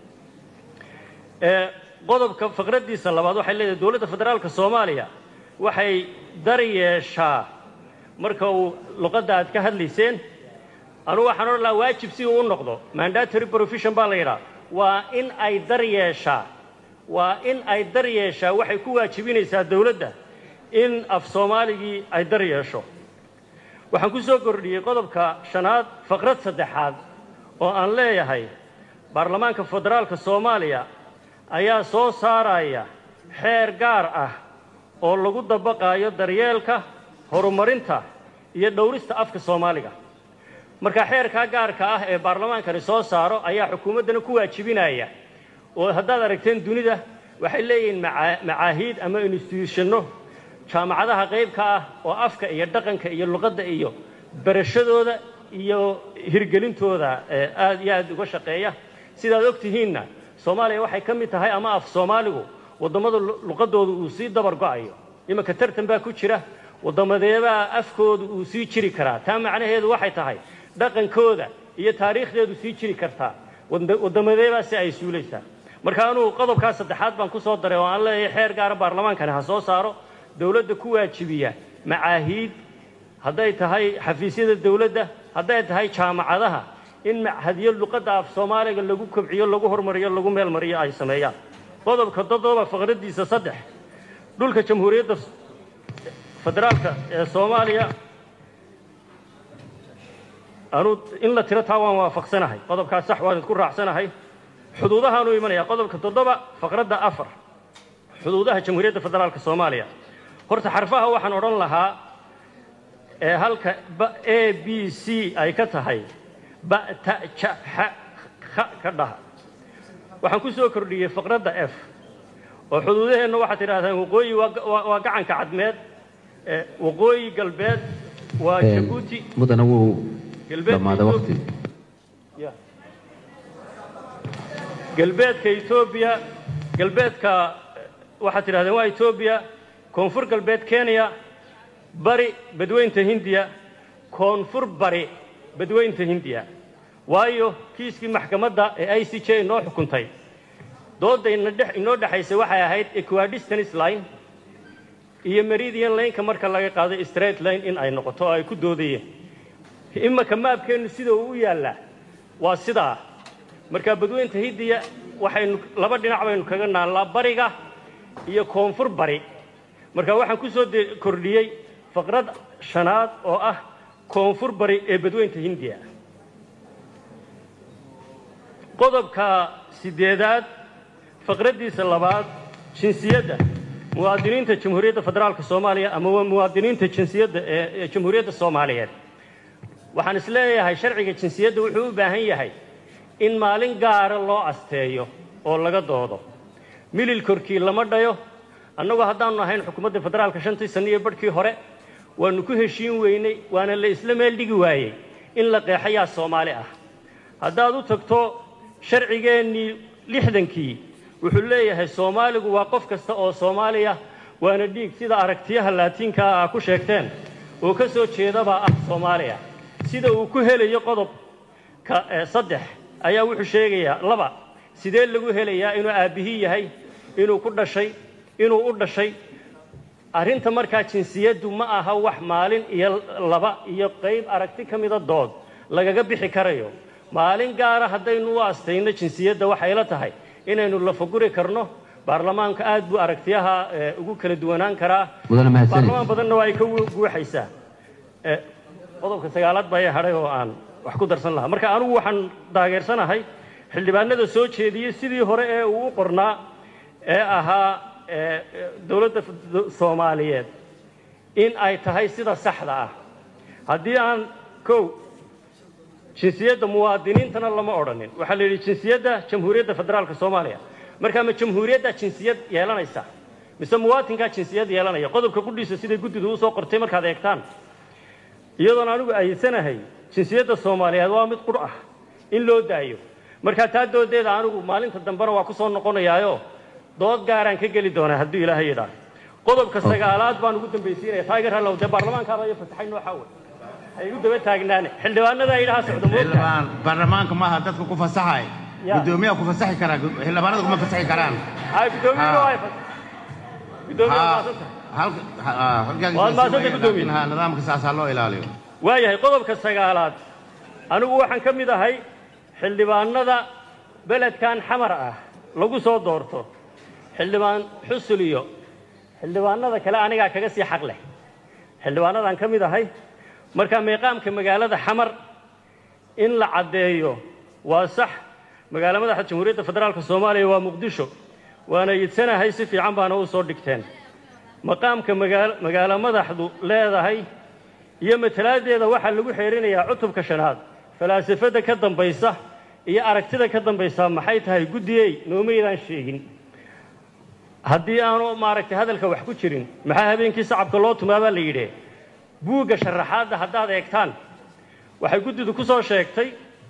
Speaker 12: ee qodobka faqraddiisa labaad waxay leedahay dowladda federaalka soomaaliya waxay dar yeeshaa marka uu luqadda aad ka hadlayseen anugu waxaan odhan lahaa waajib si uu u noqdo mandatory provision baa la yidhaha waa in ay dar yeeshaa waa in ay dar yeeshaa waxay ku waajibinaysaa dowladda in af soomaaligii ay dar yeesho waxaan ku soo kordhiyey qodobka shanaad faqrad saddexaad oo aan leeyahay baarlamaanka federaalka soomaaliya ayaa soo saaraya xeer gaar ah oo lagu dabaqaayo daryeelka horumarinta iyo dhowrista afka soomaaliga marka xeerkaa gaarka ah ee baarlamaankani soo saaro ayaa xukuumaddana ku waajibinaya oo haddaad aragteen dunida waxay leeyihiin maca- macaahiid ama instituushano jaamacadaha qaybka ah oo afka iyo dhaqanka iyo luqadda iyo barashadooda iyo hirgelintooda ee aad iyo aad uga shaqeeya sidaad og tihiinna soomaaliya waxay ka mid tahay ama af soomaaligu waddamada lu- luqadooda uu sii dabar go'ayo iminka tartan baa ku jira waddamadeebaa afkooda uu sii jiri karaa taa macnaheedu waxay tahay dhaqankooda iyo taariikhdeedu sii jiri kartaa wadda- waddamadeebaa si ay suulaysaa marka anugu qodobkaa saddexaad baan ku soo daray oo aan leeyahay xeer gaara baarlamaankani ha soo saaro dowladda ku waajibiya macaahiid hadday tahay xafiisyada dowladda hadday tahay jaamacadaha in machadyo luqadda af soomaaliga lagu kobciyo lagu hormariyo lagu meelmariyo ay sameeyaan qodobka toddoba faqraddiisa saddex dhulka jamhuuriyadda federaalka ee soomaaliya anuu in la tiro taa waan waafaqsanahay qodobkaas sax waan idku raacsanahay xuduudahaanuu imanaya qodobka toddoba faqradda afar xuduudaha jamhuuriyadda federaalka soomaaliya horta xarfaha waxaan odhan lahaa ee halka ba a b c ay ka tahay ba ta ja xa kha ka dhaha waxaan ku soo kordhiyey faqradda f oo xuduudaheenna waxaad tidhahdaan waqooyi waa ga- waa waa gacanka cadmeed ee waqooyi galbeed waa jabuuti
Speaker 13: mudana wuu
Speaker 12: galbeedka
Speaker 13: dhammaaday waqti
Speaker 12: Ya. galbeedka etoobiya galbeedka eh, waxaad tidhahdeen waa etoobiya koonfur galbeed kenya bari badweynta hindiya koonfur bari badweynta hindiya waayo kiiskii maxkamadda ee i c j inoo xukuntay doodda ina dhex- inoo dhexaysay waxay ahayd equidistance line iyo meridian lineka marka laga qaado straight line in ay noqoto oo ay ku doodayeen imaka maabkeennu sida uu u yaallaa waa sidaa marka badweynta hindiya waxaynu laba dhinac baynu kaga naallaa bariga iyo koonfur bari marka waxaan ku soo de- kordhiyey faqrad shanaad oo ah koonfur bari ee badweynta hindiya qodobka sideedaad faqraddiisa labaad jinsiyadda muwaadiniinta jamhuuriyadda federaalka soomaaliya ama waa muwaadiniinta jinsiyadda ee ee jamhuuriyadda soomaaliyeed waxaan is leeyahay sharciga jinsiyadda wuxuu u baahan yahay in maalin gaara loo asteeyo oo laga doodo milil korkii lama dhayo annagu haddaanu ahayn xukuumadda federaalka shantii sanno iyo barhkii hore waanu ku heshiin weynay waana la isla meel dhigi waayey in la qeexayaa soomaali ah haddaad u tagto sharcigeennii lixdankii wuxuu leeyahay soomaaligu waa qof kasta oo soomaaliya waana dhiig sida aragtiyaha laatiinka ah ku sheegteen oo ka soo jeedabaa ah soomaaliya sida uu ku helayo qodobka eh, saddex ayaa wuxuu sheegayaa laba sidee lagu helayaa inuu aabbihii yahay inuu ku dhashay inuu u dhashay arrinta markaa jinsiyaddu ma aha wax maalin iyo laba iyo qayb aragti ka mida dood lagaga bixi karayo maalin gaara haddaynu u astayno jinsiyadda waxay la tahay inaynu lafaguri karno baarlamaanka aad buu aragtiyaha eh, ugu kala duwanaan karaa
Speaker 13: Mudane mahadsanid.
Speaker 12: baarlamaan badanna waa ay ka gu- guuxaysaa Eh, qodobka sagaalaad baa ii hadhay oo aan wax ku darsan lahaa marka anigu waxaan taageersanahay xildhibaanada soo jeediyey sidii hore ee uu u qornaa ee ahaa eh, eh, dowladda f- soomaaliyeed in ay tahay sida saxda ah haddii aan kow jinsiyadda muwaadiniintana lama odhanin waxaa la yidhi jinsiyadda jamhuuriyadda federaalka soomaaliya marka ma jamhuuriyaddaa jinsiyad yeelanaysa mise muwaatinkaa jinsiyad yeelanaya qodobka qudhiisa siday guddidu usoo qortay markaad eegtaan iyadoon anigu ayidsanahay jinsiyadda soomaaliyeed waa mid qur ah in loo daayo marka taa doodeeda anigu maalinta dambena waa ku soo noqonayaayo dood gaaraan ka geli doonaa hadduu ilaahay yidhaah qodobka sagaalaad baan ugu dambaysiinaya taageer hallow dee baarlamaankaaba iyo fasaxay nooxa wey ha igu daba taagnaane xildhibaanada idhaha socdo moogta
Speaker 14: xildhibaan baarlamaanka maaha dadka ku fasaxay
Speaker 12: Ya.
Speaker 14: gudoomiyaha ku fasaxi karaa xildhibaanada kuma fasaxi karaan
Speaker 12: hay gudoomiyuhu
Speaker 14: Ha.
Speaker 12: waa fasax gudoomiye waa maasanta
Speaker 14: halka ha- halkaas
Speaker 12: Waad mahadsantay,
Speaker 14: laakiin
Speaker 12: gudoomiye.
Speaker 14: ha, nidaamka saasaa loo ilaaliyo
Speaker 12: waayahay qodobka sagaalaad anigu waxaan ka mid ahay xildhibaanada beledkan xamar ah lagu soo doorto xildhibaan xusul iyo xildhibaanada kale anigaa kaga sii xaq leh xildhibaanadaan ka mid ahay marka meeqaamka magaalada xamar in la caddeeyo waa sax magaalo madaxa jamhuuriyadda federaalka soomaaliya waa muqdisho waana yidsanahay si fiican baana u soo dhigteen maqaamka magaal- magaalo madaxdu leedahay iyo matalaadeeda waxaa lagu xeerinayaa cutubka shanaad falaasafada ka dambaysa iyo aragtida ka dambaysa maxay tahay guddiyey noomaydaan sheegin haddii aanu maaragtay hadalka wax ku jirin maxaa habeenkii sacabka loo tumaabaa la yidhi buugga sharaxaadda haddaad eegtaan waxay guddidu ku soo sheegtay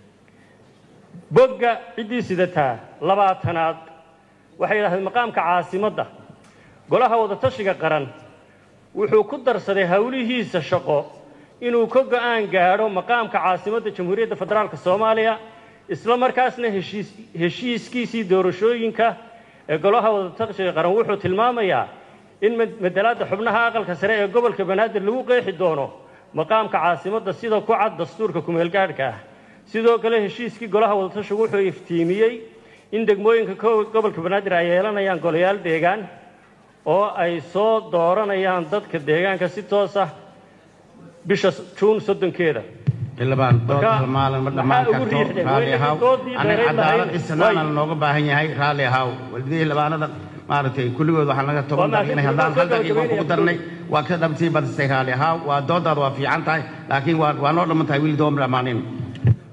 Speaker 12: bogga ciddii sidataa labaatanaad waxay yidhahdeen maqaamka caasimadda golaha wadatashiga qaran wuxuu ku darsaday howlihiisa shaqo inuu ka go'aan gaadho maqaamka caasimadda jamhuuriyadda federaalka soomaaliya isla markaasna heshiis heshiiskiisii doorashooyinka ee golaha wadatashiga qaran wuxuu tilmaamayaa in mad- madalaadda xubnaha aqalka sare ee gobolka banaadir lagu qeexi doono maqaamka caasimadda sida ku cad dastuurka kumeelgaadhka ah sidoo kale heshiiskii golaha wadatashigu wuxuu iftiimiyey in degmooyinka ko- gobolka banaadir ay yeelanayaan golayaal deegaan oo ay soo dooranayaan dadka deegaanka si toos ah bisha juun soddonkeeda
Speaker 14: xildhibaan dood
Speaker 12: Marka,
Speaker 14: hal maalin ma dhammaan
Speaker 12: maxaa ugu
Speaker 14: karto
Speaker 12: riixdeen?
Speaker 14: raalli
Speaker 12: Waa
Speaker 14: ahaw
Speaker 12: inay doodii
Speaker 14: aniga
Speaker 12: dheerayd
Speaker 14: cadaalad
Speaker 12: lahayd.
Speaker 14: isnaana
Speaker 12: Waay.
Speaker 14: looga baahan yahay raalli ahaw walidii xildhibaanada maaragtay kulligood waxaan laga toban
Speaker 12: Waa
Speaker 14: daqiiqnay haddaan hal daqiiqo
Speaker 12: mahadsanid.
Speaker 14: kugu darnay waa ka dhabtii badisay raalli ahaw waa doodaada waa fiican tahay laakiin waa waa noo dhamman tahay wili dooma dhammaanin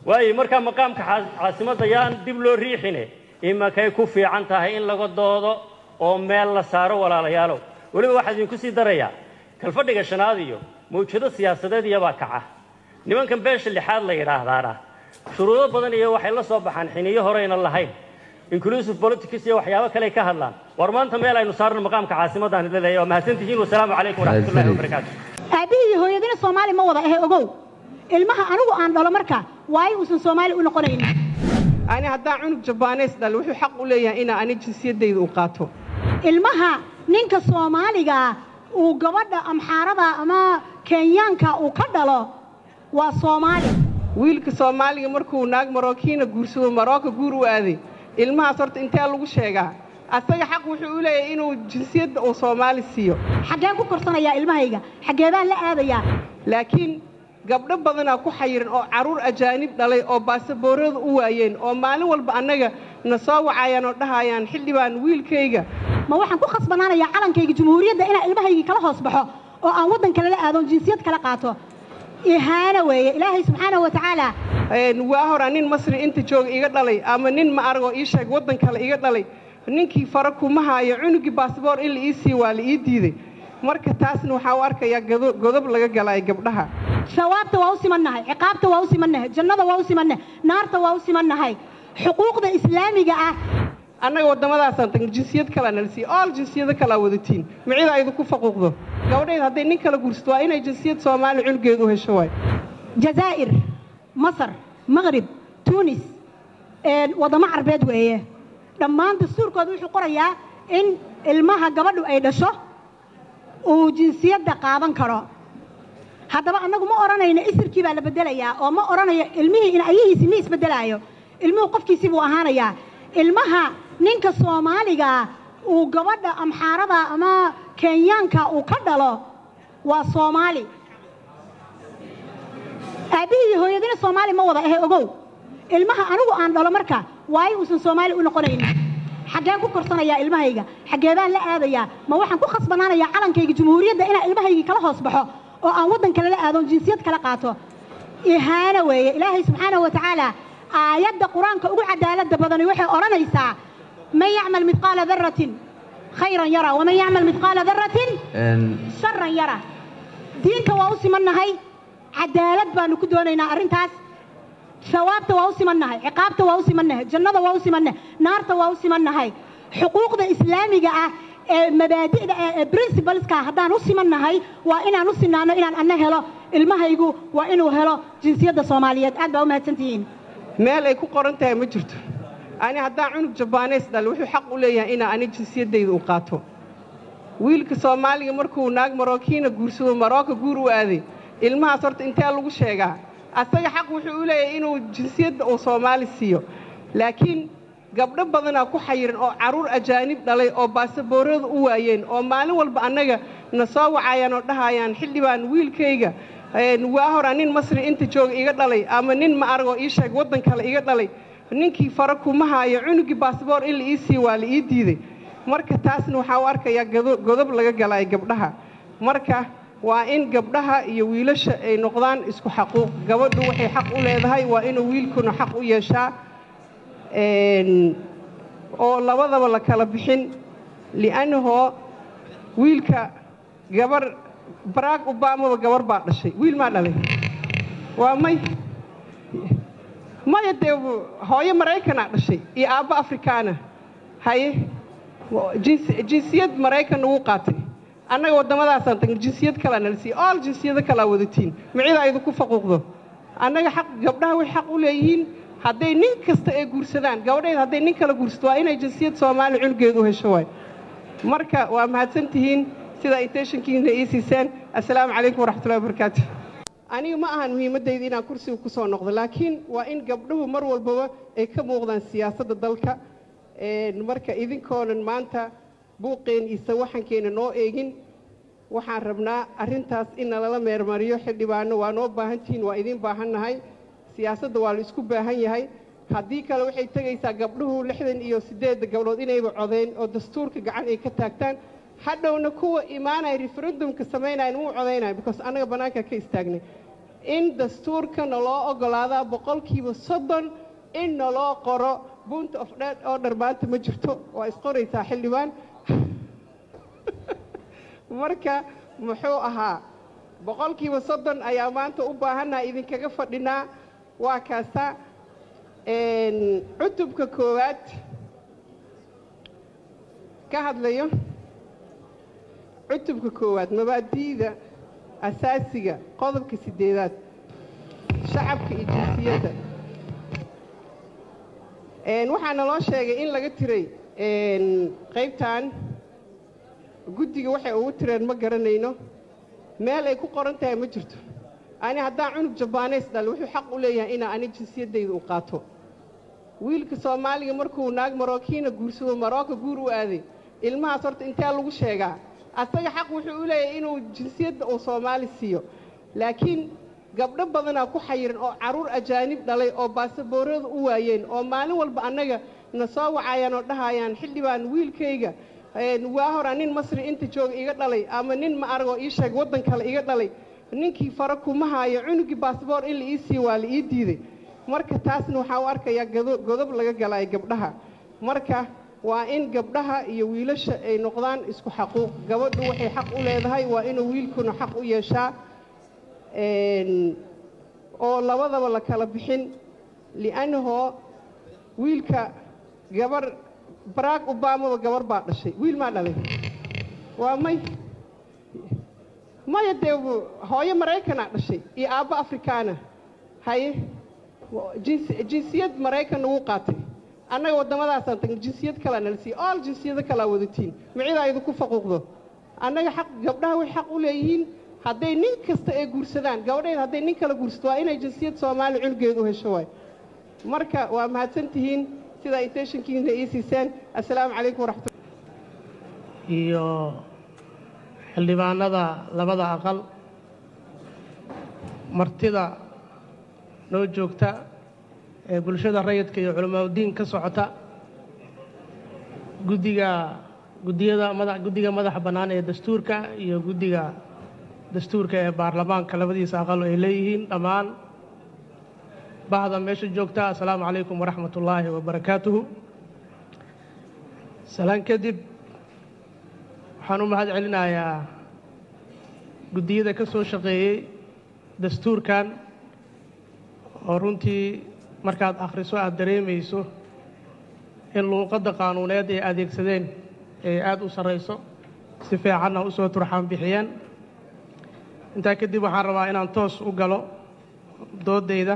Speaker 12: waayo markaa maqaamka xaas- caasimadda yaan dib loo riixine imakay ku fiican tahay in laga doodo oo meel la saaro walaalayaalow weliba waxaa idinku sii darayaa kalfadhiga shanaad iyo mawjado siyaasadeed iyabaa kaca nimankan beesha lixaad la yidhaahdaana shuruudo badan iyo waxay la soo baxaan xiniyo horeyna lahayn inclusive politics iyo waxyaabo kale ka hadlaan war maanta meel aynu saarno maqaamka caasimadaan leedahay waa mahadsantihiin wasalaamu calaykum waraxmatullahi wabarakaatu
Speaker 13: aabihii iyo hooyadina soomaali ma wada ahe ogow ilmaha anigu aan dhalo marka waayo uusan soomaali u noqonaynin
Speaker 15: ani haddaan cunug jabaaneys dhal wuxuu xaq u leeyahay inaa ani jinsiyadayda u qaato
Speaker 13: ilmaha ninka soomaaliga uu gabadha amxaarada ama kenyaanka uu ka dhalo waa soomaali
Speaker 15: wiilka soomaaliga markuu naag marookiina guursado marooka guur u aaday ilmahaas horta intee lagu sheegaa asaga xaq wuxuu u leeyahay inuu jinsiyadda uu soomaali siiyo
Speaker 13: xaggeen ku korsanayaa ilmahayga xaggee baan la aadayaa
Speaker 15: laakiin gabdho badanaa ku xayiran oo carruur ajaanib dhalay oo baasaboorada u waayeen oo maalin walba annaga na soo wacayaan oo dhahayaan xildhibaan wiilkayga
Speaker 13: ma waxaan ku khasbanaanayaa calankayga jumhuuriyadda inaan ilmahaygii kala hoos baxo oo aan waddan kale la aado jinsiyad kala qaato ihaana weeye ilaahay subxaanahu wa tacaala
Speaker 15: waa horaa nin masri inta jooga iga dhalay ama nin ma aragoo ii sheeg waddan kale iga dhalay ninkii fara kuma haayo cunugii baasboor in la ii siiyo waa la ii diiday marka taasna waxaa u arkayaa godo- godob laga galay gabdhaha
Speaker 13: sawaabta waa u simannahay ciqaabta waa u simannahay jannada waa u simannahay naarta waa u simannahay xuquuqda islaamiga ah
Speaker 15: annaga waddamadaasaan tagna jinsiyad kalaa nala siiya ool jinsiyado kalaa wadatiin micida idinku faquuqdo gabadheed hadday nin kala guursato waa inay jinsiyad soomaali cunugeed u hesho waay
Speaker 13: jazaa'ir masar maqrib tuunis waddamo carbeed weeye dhammaan dastuurkooda wuxuu qorayaa in ilmaha gabadhu ay dhasho uu jinsiyadda qaadan karo haddaba annagu ma odhanayno isirkii baa la beddelayaa oo ma odhanayo ilmihii in ayahiisii ma isbeddelaayo ilmuhu qofkiisii buu ahaanayaa ilmaha ninka soomaaliga uu gabadha amxaarada ama kenyaanka uu ka dhalo waa soomaali aabbihii iyo hooyadina soomaali ma wada ahe ogow ilmaha anigu aan dhalo marka waayo uusan soomaali u noqonaynin xaggeen ku korsanayaa ilmahayga xaggee baan la aadayaa ma waxaan ku khasbanaanayaa calankayga jumhuuriyadda inaan ilmahaygii kala hoos baxo oo aan waddan kale la aado jinsiyad kala qaato ihaana weeye ilaahay subxaanahu wa tacaala aayadda qur-aanka ugu cadaaladda badani waxay odhanaysaa man yacmal midqaala daratin khayran yara waman yacmal midqaala daratin sharan yara diinka waa u simannahay cadaalad baanu ku doonaynaa arrintaas sawaabta waa u simannahay ciqaabta waa u simannahay jannada waa u simannahay naarta waa u simannahay xuquuqda islaamiga ah ee mabaadi'da ah ee principleska haddaan u simannahay waa inaan u sinaano inaan anna helo ilmahaygu waa inuu helo jinsiyadda soomaaliyeed aad baa u mahadsantihiin
Speaker 15: meel ay ku qoran tahay ma jirto ani haddaan cunug jabaaneys dhal wuxuu xaq u leeyahay inaa ani jinsiyadayda u qaato wiilka soomaaliga markuu naag marookiina guursado marooka guur u aaday ilmahaas horta intee lagu sheegaa asaga xaq wuxuu u leeyahay inuu jinsiyadda uu soomaali siiyo laakiin gabdho badanaa ku xayiran oo carruur ajaanib dhalay oo baasaboorada u waayeen oo maalin walba annaga na soo wacayaan oo dhahayaan xildhibaan wiilkayga waa horaa nin masri inta jooga iga dhalay ama nin ma aragoo ii sheeg waddan kale iga dhalay ninkii fara kuma haayo cunugii baasboor in la ii siiyo waa la ii diiday marka taasna waxaa u arkayaa godo- godob laga galay gabdhaha marka waa in gabdhaha iyo wiilasha ay noqdaan isku xaquuq gabadhu waxay xaq u leedahay waa inuu wiilkuna xaq u yeeshaa oo labadaba la kala bixin li'annahoo wiilka gabar barack obamaba gabar baa dhashay wiil maa dhalay waa may maya dee hooyo maraykanaa dhashay iyo aabbo afrikaana haye jins- jinsiyad maraykan ugu qaatay annaga waddamadaasaan tagna jinsiyad kalaa nala siiya ool jinsiyado kalaa wadatiin micida idinku faquuqdo annaga xaq gabdhaha way xaq u leeyihiin hadday nin kasta ay guursadaan gabadheed hadday nin kala guursato waa inay jinsiyad soomaali cunugeed u hesho waay marka waa mahadsan tihiin sidaa intentionkiina ii siiseen assalaamu calaykum waraxmatullahi wabarakaatu aniga ma ahan muhiimaddayda inaan kursiga ku soo noqdo laakiin waa in gabdhuhu mar walbaba ay ka muuqdaan siyaasadda dalka marka idinkoonan maanta buuqeen iyo sawaxankeena noo eegin waxaan rabnaa arrintaas in nalala meermariyo xildhibaano waa noo baahan tihiin waa idiin baahannahay siyaasadda waa la isku baahan yahay haddii kale waxay tegaysaa gabdhuhu lixdan iyo siddeedda gabdhood inayba codeen oo dastuurka gacan ay ka taagtaan hadhowna kuwa imaanaya referendumka samaynayan wuu codaynaya because annaga bannaanka ka istaagnay in dastuurka naloo ogolaadaa boqolkiiba soddon in naloo qoro bunt of dhead order maanta ma jirto waa isqoraysaa xildhibaan marka muxuu ahaa boqolkiiba soddon ayaa maanta u baahannaha idinkaga fadhinaa waa kaasa cutubka koowaad ka hadlayo cutubka koowaad mabaadi'da asaasiga qodobka siddeedaad shacabka iyo jinsiyadda waxaa naloo sheegay in laga tiray qaybtan guddiga waxay ugu tireen ma garanayno meel ay ku qoran tahay ma jirto ani haddaan cunug jabaaneys dhal wuxuu xaq u leeyahay inaa ani jinsiyaddayda u qaato wiilka soomaaliga markuu naag marookiina guursado marooka guur u aaday ilmahaas horta intee lagu sheegaa asaga xaq wuxuu u leeyahay inuu jinsiyadda uu soomaali siiyo laakiin gabdho badanaa ku xayiran oo carruur ajaanib dhalay oo baasaboorada u waayeen oo maalin walba annaga na soo wacayaan oo dhahayaan xildhibaan wiilkayga waa horaa nin masri inta jooga iga dhalay ama nin ma aragoo ii sheeg waddan kale iga dhalay ninkii fara kuma haayo cunugii baasboor in la ii siiyo waa la ii diiday marka taasna waxaa u arkayaa godob laga galaayo gabdhaha marka waa in gabdhaha iyo wiilasha ay noqdaan isku xaquuq gabadhu waxay xaq u leedahay waa inuu wiilkuna xaq u yeeshaa oo labadaba la kala bixin li'annahoo wiilka gabar barack obamaba gabar baa dhashay wiil maa dhalay waa may maya dee hooyo maraykanaa dhashay iyo aabbo afrikaana haye jinsiyad maraykan nagu qaatay annaga waddamadaasaan tagna jinsiyad kalaa nala siiya ool jinsiyado kalaa wadatiin macidaa idinku faquuqdo annaga xaq gabdhaha way xaq u leeyihiin hadday nin kasta ay guursadaan gabadheed hadday nin kala guursato waa inay jinsiyad soomaali cunugeed u hesho waay marka waa mahadsan tihiin sidaa intentionkiina ii siiseen assalaamu calaykum waraxmat
Speaker 16: iyo xildhibaanada labada aqal martida noo joogta ee bulshada rayidka iyo culamaauddiin ka socota guddiga guddiyada mada guddiga madaxa bannaan ee dastuurka iyo guddiga dastuurka ee baarlamaanka labadiisa aqal ay leeyihiin dhammaan bahda meesha joogta assalaamu calaykum waraxmat ullaahi wabarakaatuhu salaan kadib waxaan u mahad celinayaa guddiyada ka soo shaqeeyey dastuurkan oo runtii markaad akhriso aada dareemayso in luuqadda qaanuuneed ay adeegsadeen ee aada u sarrayso si fiicanna u soo turxaan bixiyeen intaa kadib waxaan rabaa inaan toos u galo dooddayda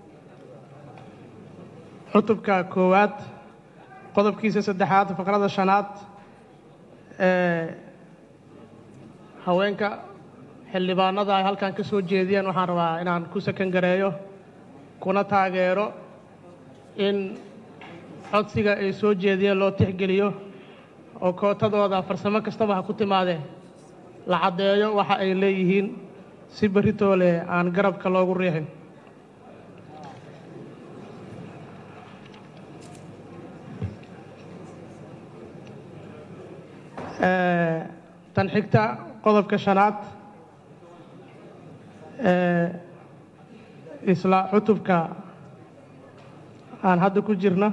Speaker 16: cutubka koowaad qodobkiisa saddexaad faqrada shanaad ee haweenka xildhibaanada ay halkan ka soo jeediyeen waxaan rabaa inaan ku sakan gareeyo kuna taageero in codsiga ay soo jeediyeen loo tixgeliyo oo kootadooda farsamo kastaba ha ku timaadee la caddeeyo waxa ay leeyihiin si beritoole aan garabka loogu riixin tan xigta qodobka shanaad ee isla cutubka aan hadda ku jirno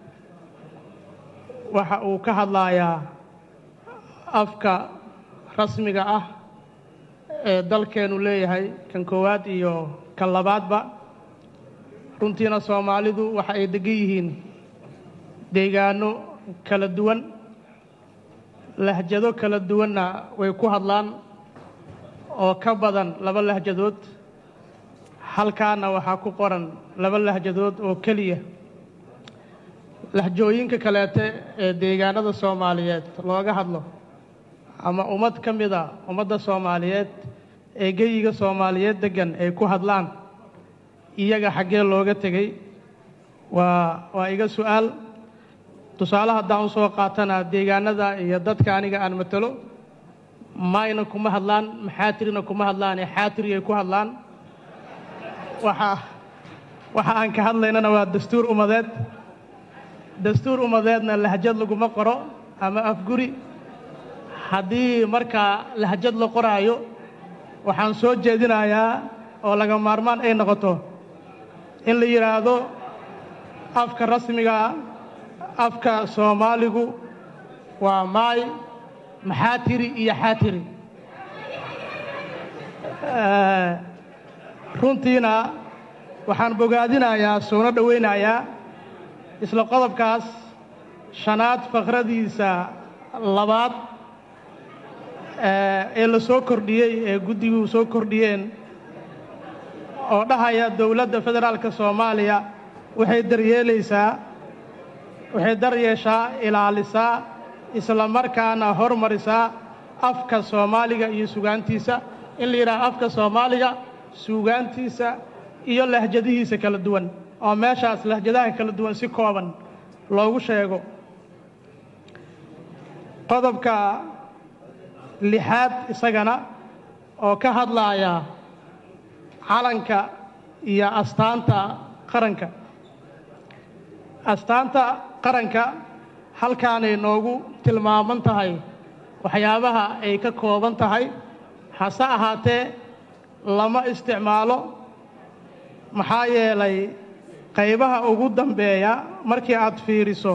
Speaker 16: waxa uu ka hadlayaa afka rasmiga ah ee dalkeennu leeyahay kan koowaad iyo kan labaadba runtiina soomaalidu waxa ay degan yihiin deegaano kala duwan lahjado kala duwanna way ku hadlaan oo ka badan laba lahjadood halkaana waxaa ku qoran laba lahjadood oo keliya lahjooyinka kaleete ee deegaanada soomaaliyeed looga hadlo ama ummad ka mida ummadda soomaaliyeed ee geyiga soomaaliyeed deggan ay ku hadlaan iyaga xaggee looga tegey waa waa iga su'aal tusaale haddaan u soo qaatana deegaanada iyo dadka aniga aan matalo mayna kuma hadlaan maxaatirina kuma hadlaan ee xaatiriyay ku hadlaan waxa waxa aan ka hadlaynana waa dastuur ummadeed dastuur ummadeedna lahjad laguma qoro ama afguri haddii markaa lahjad la qoraayo waxaan soo jeedinayaa oo laga maarmaan ay noqoto in la yidhaahdo afka rasmiga ah afka soomaaligu waa maay maxaa tiri iyo xaatiri runtiina waxaan bogaadinayaa soona dhowaynayaa isla qodobkaas shanaad fakhradiisa labaad ee la soo kordhiyey ee guddigu soo kordhiyeen oo dhahaya dowladda federaalka soomaaliya waxay daryeelaysaa waxay daryeeshaa ilaalisaa isla markaana hormarisaa afka soomaaliga iyo sugaantiisa in la yidhaha afka soomaaliga suugaantiisa iyo lahjadihiisa kala duwan oo meeshaas lahjadaha kala duwan si kooban loogu sheego qodobka lixaad isagana oo ka hadlaaya calanka iyo astaanta qaranka astaanta qaranka halkaanay noogu tilmaaman tahay waxyaabaha ay ka kooban tahay hase ahaatee lama isticmaalo maxaa yeelay qaybaha ugu dambeeya markii aad fiiriso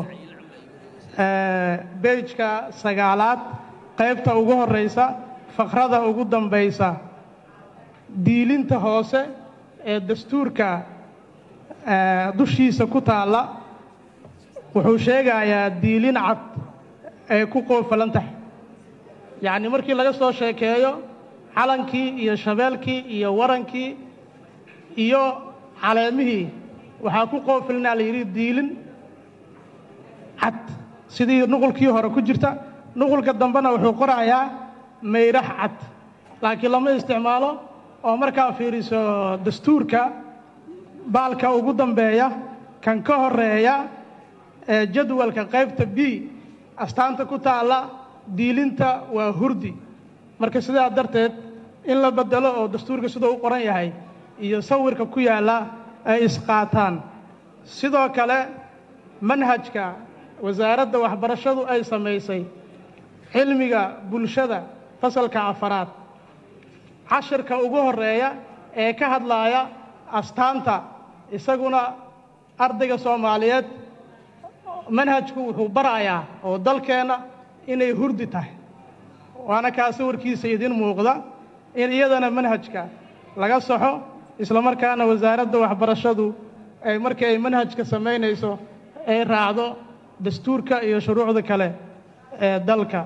Speaker 16: beejka sagaalaad qaybta ugu horraysa fakhrada ugu dambaysa diilinta hoose ee dastuurka dushiisa ku taalla wuxuu sheegayaa diilin cad ay ku qoofalan tahay yacni markii laga soo sheekeeyo calankii iyo shabeelkii iyo warankii iyo caleemihii waxaa ku qoofilinaa la yidhi diilin cad sidii nuqulkii hore ku jirta nuqulka dambena wuxuu qorayaa mayrax cad laakiin lama isticmaalo oo markaa fiiriso dastuurka baalka ugu dambeeya kan ka horeeya ee jadwalka qaybta b astaanta ku taalla diilinta waa hurdi marka sidaa darteed in la beddelo oo dastuurka siduu u qoran yahay iyo sawirka ku yaalla ay isqaataan sidoo kale manhajka wasaaradda waxbarashadu ay samaysay cilmiga bulshada fasalka afaraad cashirka ugu horreeya ee ka hadlaaya astaanta isaguna ardayga soomaaliyeed manhajku wuxuu barayaa oo dalkeenna inay hurdi tahay waana kaa sawirkiisa idin muuqda in iyadana manhajka laga saxo isla markaana wasaaradda waxbarashadu ay markii ay manhajka samaynayso ay raacdo dastuurka iyo shuruucda kale ee dalka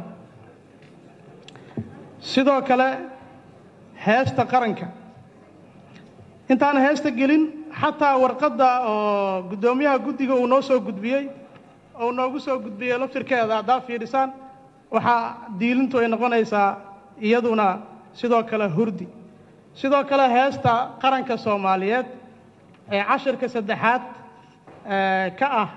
Speaker 16: sidoo kale heesta qaranka intaan heesta gelin xataa warqadda oo guddoomiyaha guddiga uu noo soo gudbiyey ou noogu soo gudbiyey laftirkeeda haddaa fiidhisaan waxaa diilintu ay noqonaysaa iyaduna sidoo kale hurdi sidoo kale heesta qaranka soomaaliyeed ee cashirka saddexaad ka ah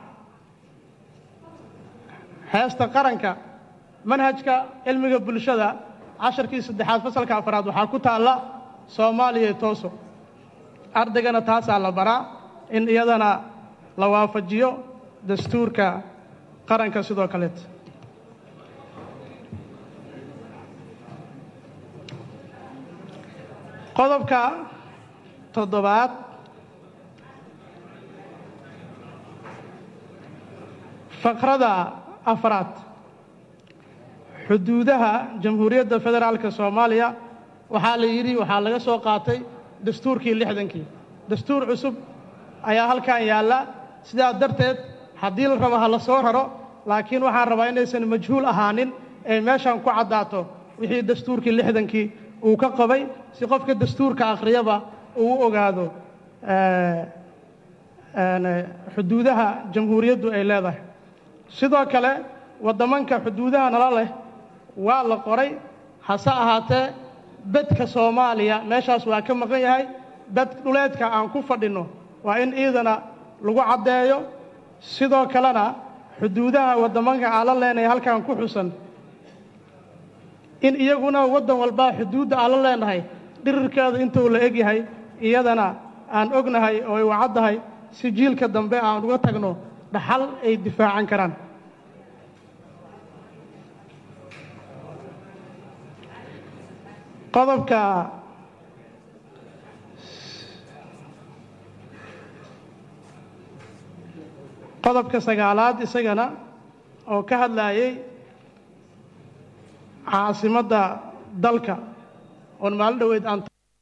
Speaker 16: heesta qaranka manhajka cilmiga bulshada cashirkii saddexaad fasalka afaraad waxaa ku taalla soomaaliya tooso ardaygana taasaa la baraa in iyadana la waafajiyo dastuurka qaranka sidoo kaleet qodobka toddobaad faqrada afraad xuduudaha jamhuuriyadda federaalka soomaaliya waxaa la yidhi waxaa laga soo qaatay dastuurkii lixdankii dastuur cusub ayaa halkan yaalla sidaa darteed haddii la rabo ha la soo raro laakiin waxaan rabaa inaysan majhuul ahaanin ee meeshan ku caddaato wixii dastuurkii lixdankii uu ka qabay si qofka dastuurka akhriyaba uu u ogaado xuduudaha jamhuuriyaddu ay leedahay sidoo kale waddamanka xuduudaha nala leh waa la qoray hase ahaatee bedka soomaaliya meeshaas waa ka maqan yahay bed dhuleedka aan ku fadhinno waa in iidana lagu caddeeyo sidoo kalena xuduudaha waddamanka aan la leenahay halkan ku xusan in iyaguna waddan walbaa xuduudda aan la leenahay dhirirkeeda intuu la egyahay iyadana aan ognahay oo ay wacaddahay si jiilka dambe aan uga tagno dhaxal ay difaacan karaan qodobka qodobka sagaalaad isagana oo ka hadlayay caasimadda dalka oon maalin dhoweyd aan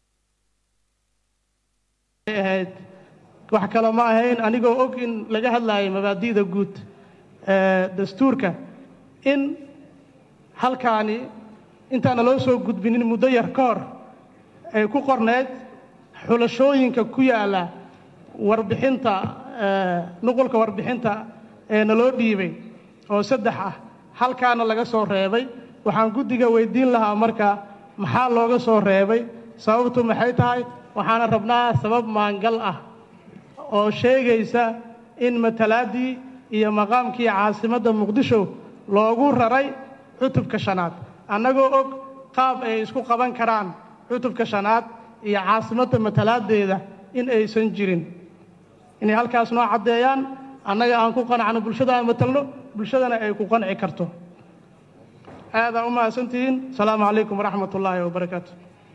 Speaker 16: ahayd wax kale ma ahayn anigoo og in laga hadlayo mabaadi'da guud ee dastuurka in halkaani intaana loo soo gudbinin muddo yar ka hor ay ku qorneyd xulashooyinka ku yaalla warbixinta nuqulka warbixinta ee naloo dhiibay oo saddex ah halkaana laga soo reebay waxaan guddiga weydiin lahaa marka maxaa looga soo reebay sababtu maxay tahay waxaana rabnaa sabab maangal ah oo sheegaysa in matalaaddii iyo maqaamkii caasimadda muqdisho loogu raray cutubka shanaad annagoo og qaab ay isku qaban karaan cutubka shanaad iyo caasimadda matalaaddeeda in aysan jirin inay halkaas noo caddeeyaan annaga aan ku qanacno bulshada aan matalno bulshadana ay ku qanci karto aadaa u mahadsantihiin asalaamu calaykum waraxmat ullaahi wabarakaatu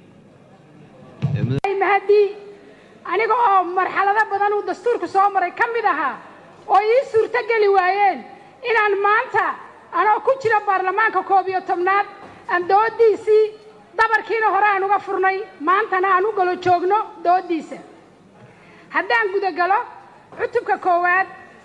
Speaker 17: mahadii aniga oo marxalado badan uu dastuurku soo maray ka mid ahaa oo ii suurtogeli waayeen inaan maanta anoo ku jira baarlamaanka koob iyo tobnaad aan doodiisii dabarkiina hore aan uga furnay maantana aan u galo joogno doodiisa haddaan gudagalo cutubka koowaad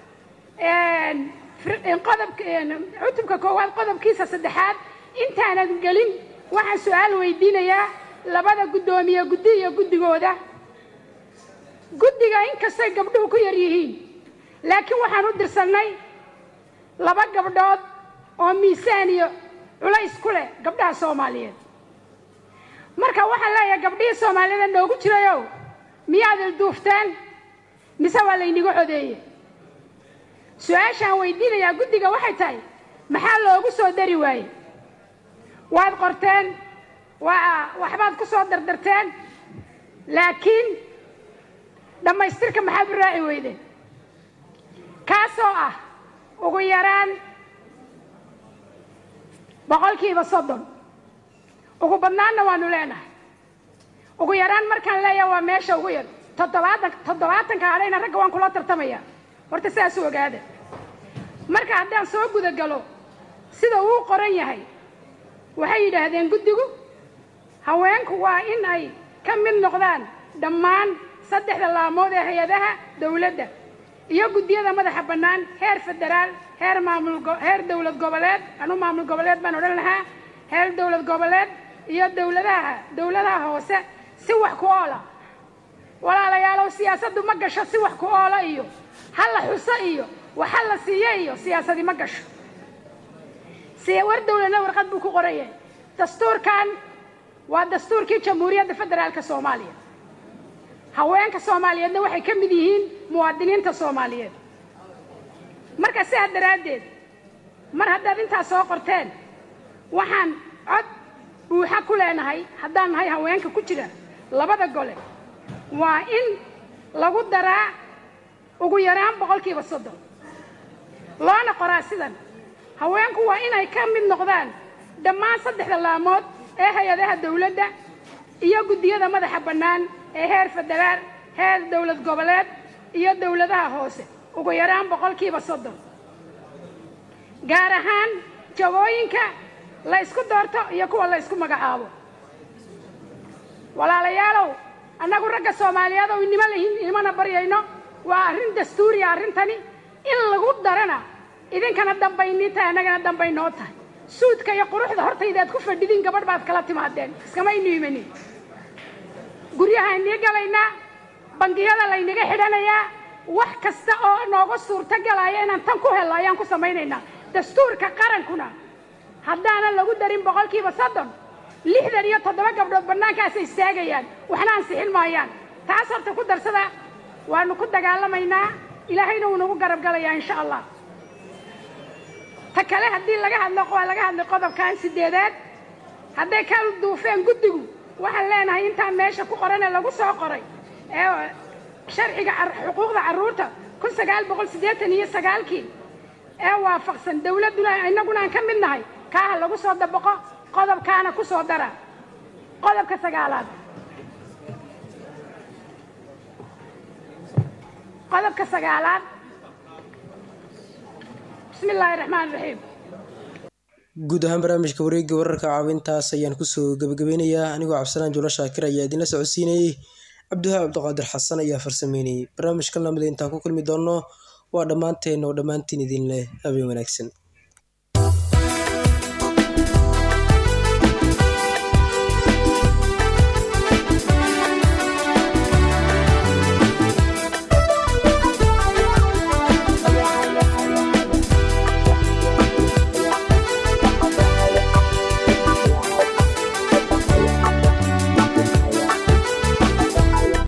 Speaker 17: qodobka cutubka koowaad qodobkiisa saddexaad intaanan gelin waxaan su-aal weydiinayaa labada guddoomiye guddi iyo guddigooda guddiga inkastay gabdhuhu ku yar yihiin laakiin waxaan u dirsannay laba gabdhood oo miisaan iyo culays ku leh gabdhaha soomaaliyeed marka waxaan leeyahay gabdhihii soomaaliyeed noogu jirayow miyaad ilduufteen mise waa layniga codeeye su-aashaan weydiinayaa guddiga waxay tahay maxaa loogu soo dari waaye waad qorteen waa waxbaad ku soo dardarteen laakiin dhammaystirka maxaad u raaci weydeen kaasoo ah ugu yaraan boqolkiiba soddon ugu badnaanna waanu leenahay ugu yaraan markaan leeyahay waa meesha ugu yar toddobaatan toddobaatanka hadhayna ragga waan kula tartamaya horta sidaas u ogaada marka haddaan soo gudagalo sida uu qoran yahay waxay yidhaahdeen guddigu haweenku waa in ay ka mid noqdaan dhammaan saddexda laamood ee hay-adaha dawladda iyo guddiyada madaxa bannaan heer federaal heer maamul heer dowlad goboleed anu maamul goboleed baan odhan lahaa heer dowlad goboleed iyo dowladaha dowladaha hoose si wax ku oola walaalayaalow siyaasaddu ma gasho si wax ku oola iyo ha la xuso iyo wax ha la siiyo iyo siyaasadi ma gasho si war dowladna warqad buu ku qoran yahay dastuurkan waa dastuurkii jamhuuriyadda federaalka soomaaliya haweenka soomaaliyeedna waxay ka mid yihiin muwaadiniinta soomaaliyeed marka sidaa daraaddeed mar haddaad intaas soo qorteen waxaan cod buuxa ku leenahay haddaan nahay haweenka ku jira labada gole waa in lagu daraa ugu yaraan boqolkiiba soddon loona qoraa sidan haweenku waa inay ka mid noqdaan dhammaan saddexda laamood ee hay-adaha dawladda iyo guddiyada madaxa bannaan ee heer federaal heer dowlad goboleed iyo dowladaha hoose ugu yaraan boqolkiiba soddon gaar ahaan jagooyinka la ysku doorto iyo kuwa la ysku magacaabo walaalayaalow annagu ragga soomaaliyeed oo inimo lahin inimana baryayno waa arrin dastuuriya arrintani in lagu darana idinkana dambaynii tahay annagana dambay noo tahay suudka iyo quruxda hortaydaad ku fadhidiin gabadh baad kala timaadeen iskamaynu imanin guryaha inii galaynaa bangiyada laynaga xidhanayaa wax kasta oo nooga suurto galaya inaan tan ku helno ayaan ku samaynaynaa dastuurka qarankuna haddaanan lagu darin boqolkiiba soddon lixdan iyo toddoba gabdhood bannaankaasay istaagayaan waxna ansixin maayaan taas horta ku darsada waanu ku dagaalamaynaa ilaahayna wuu nagu garab galayaa insha allah ta kale haddii laga hadlo waa laga hadlay qodobkan sideedaad hadday ka duufeen guddigu waxaan leenahay intaan meesha ku qoran ee lagu soo qoray ee sharciga xuquuqda carruurta kun sagaal boqol siddeetan iyo sagaalkii ee waafaqsan dawladduna innaguna aan ka mid nahay kaaha lagu soo dabaqo qodobkaana ku soo dara qodobka sagaalaad qodobka sagaalaad bismi illaahi raxmaan raxiim
Speaker 1: guud ahaan barnaamijka wareegga wararka caawintaas ayaan kusoo gabagabeynayaa anigoo cabdisalaan juulo shaakir ayaa idinla socodsiinayey cabdiwahaab cabdiqaadir xasan ayaa farsameynayay barnaamijkan lamida intaan ku kulmi doonno waa dhammaanteen oo dhammaantiin idin leh habeen wanaagsan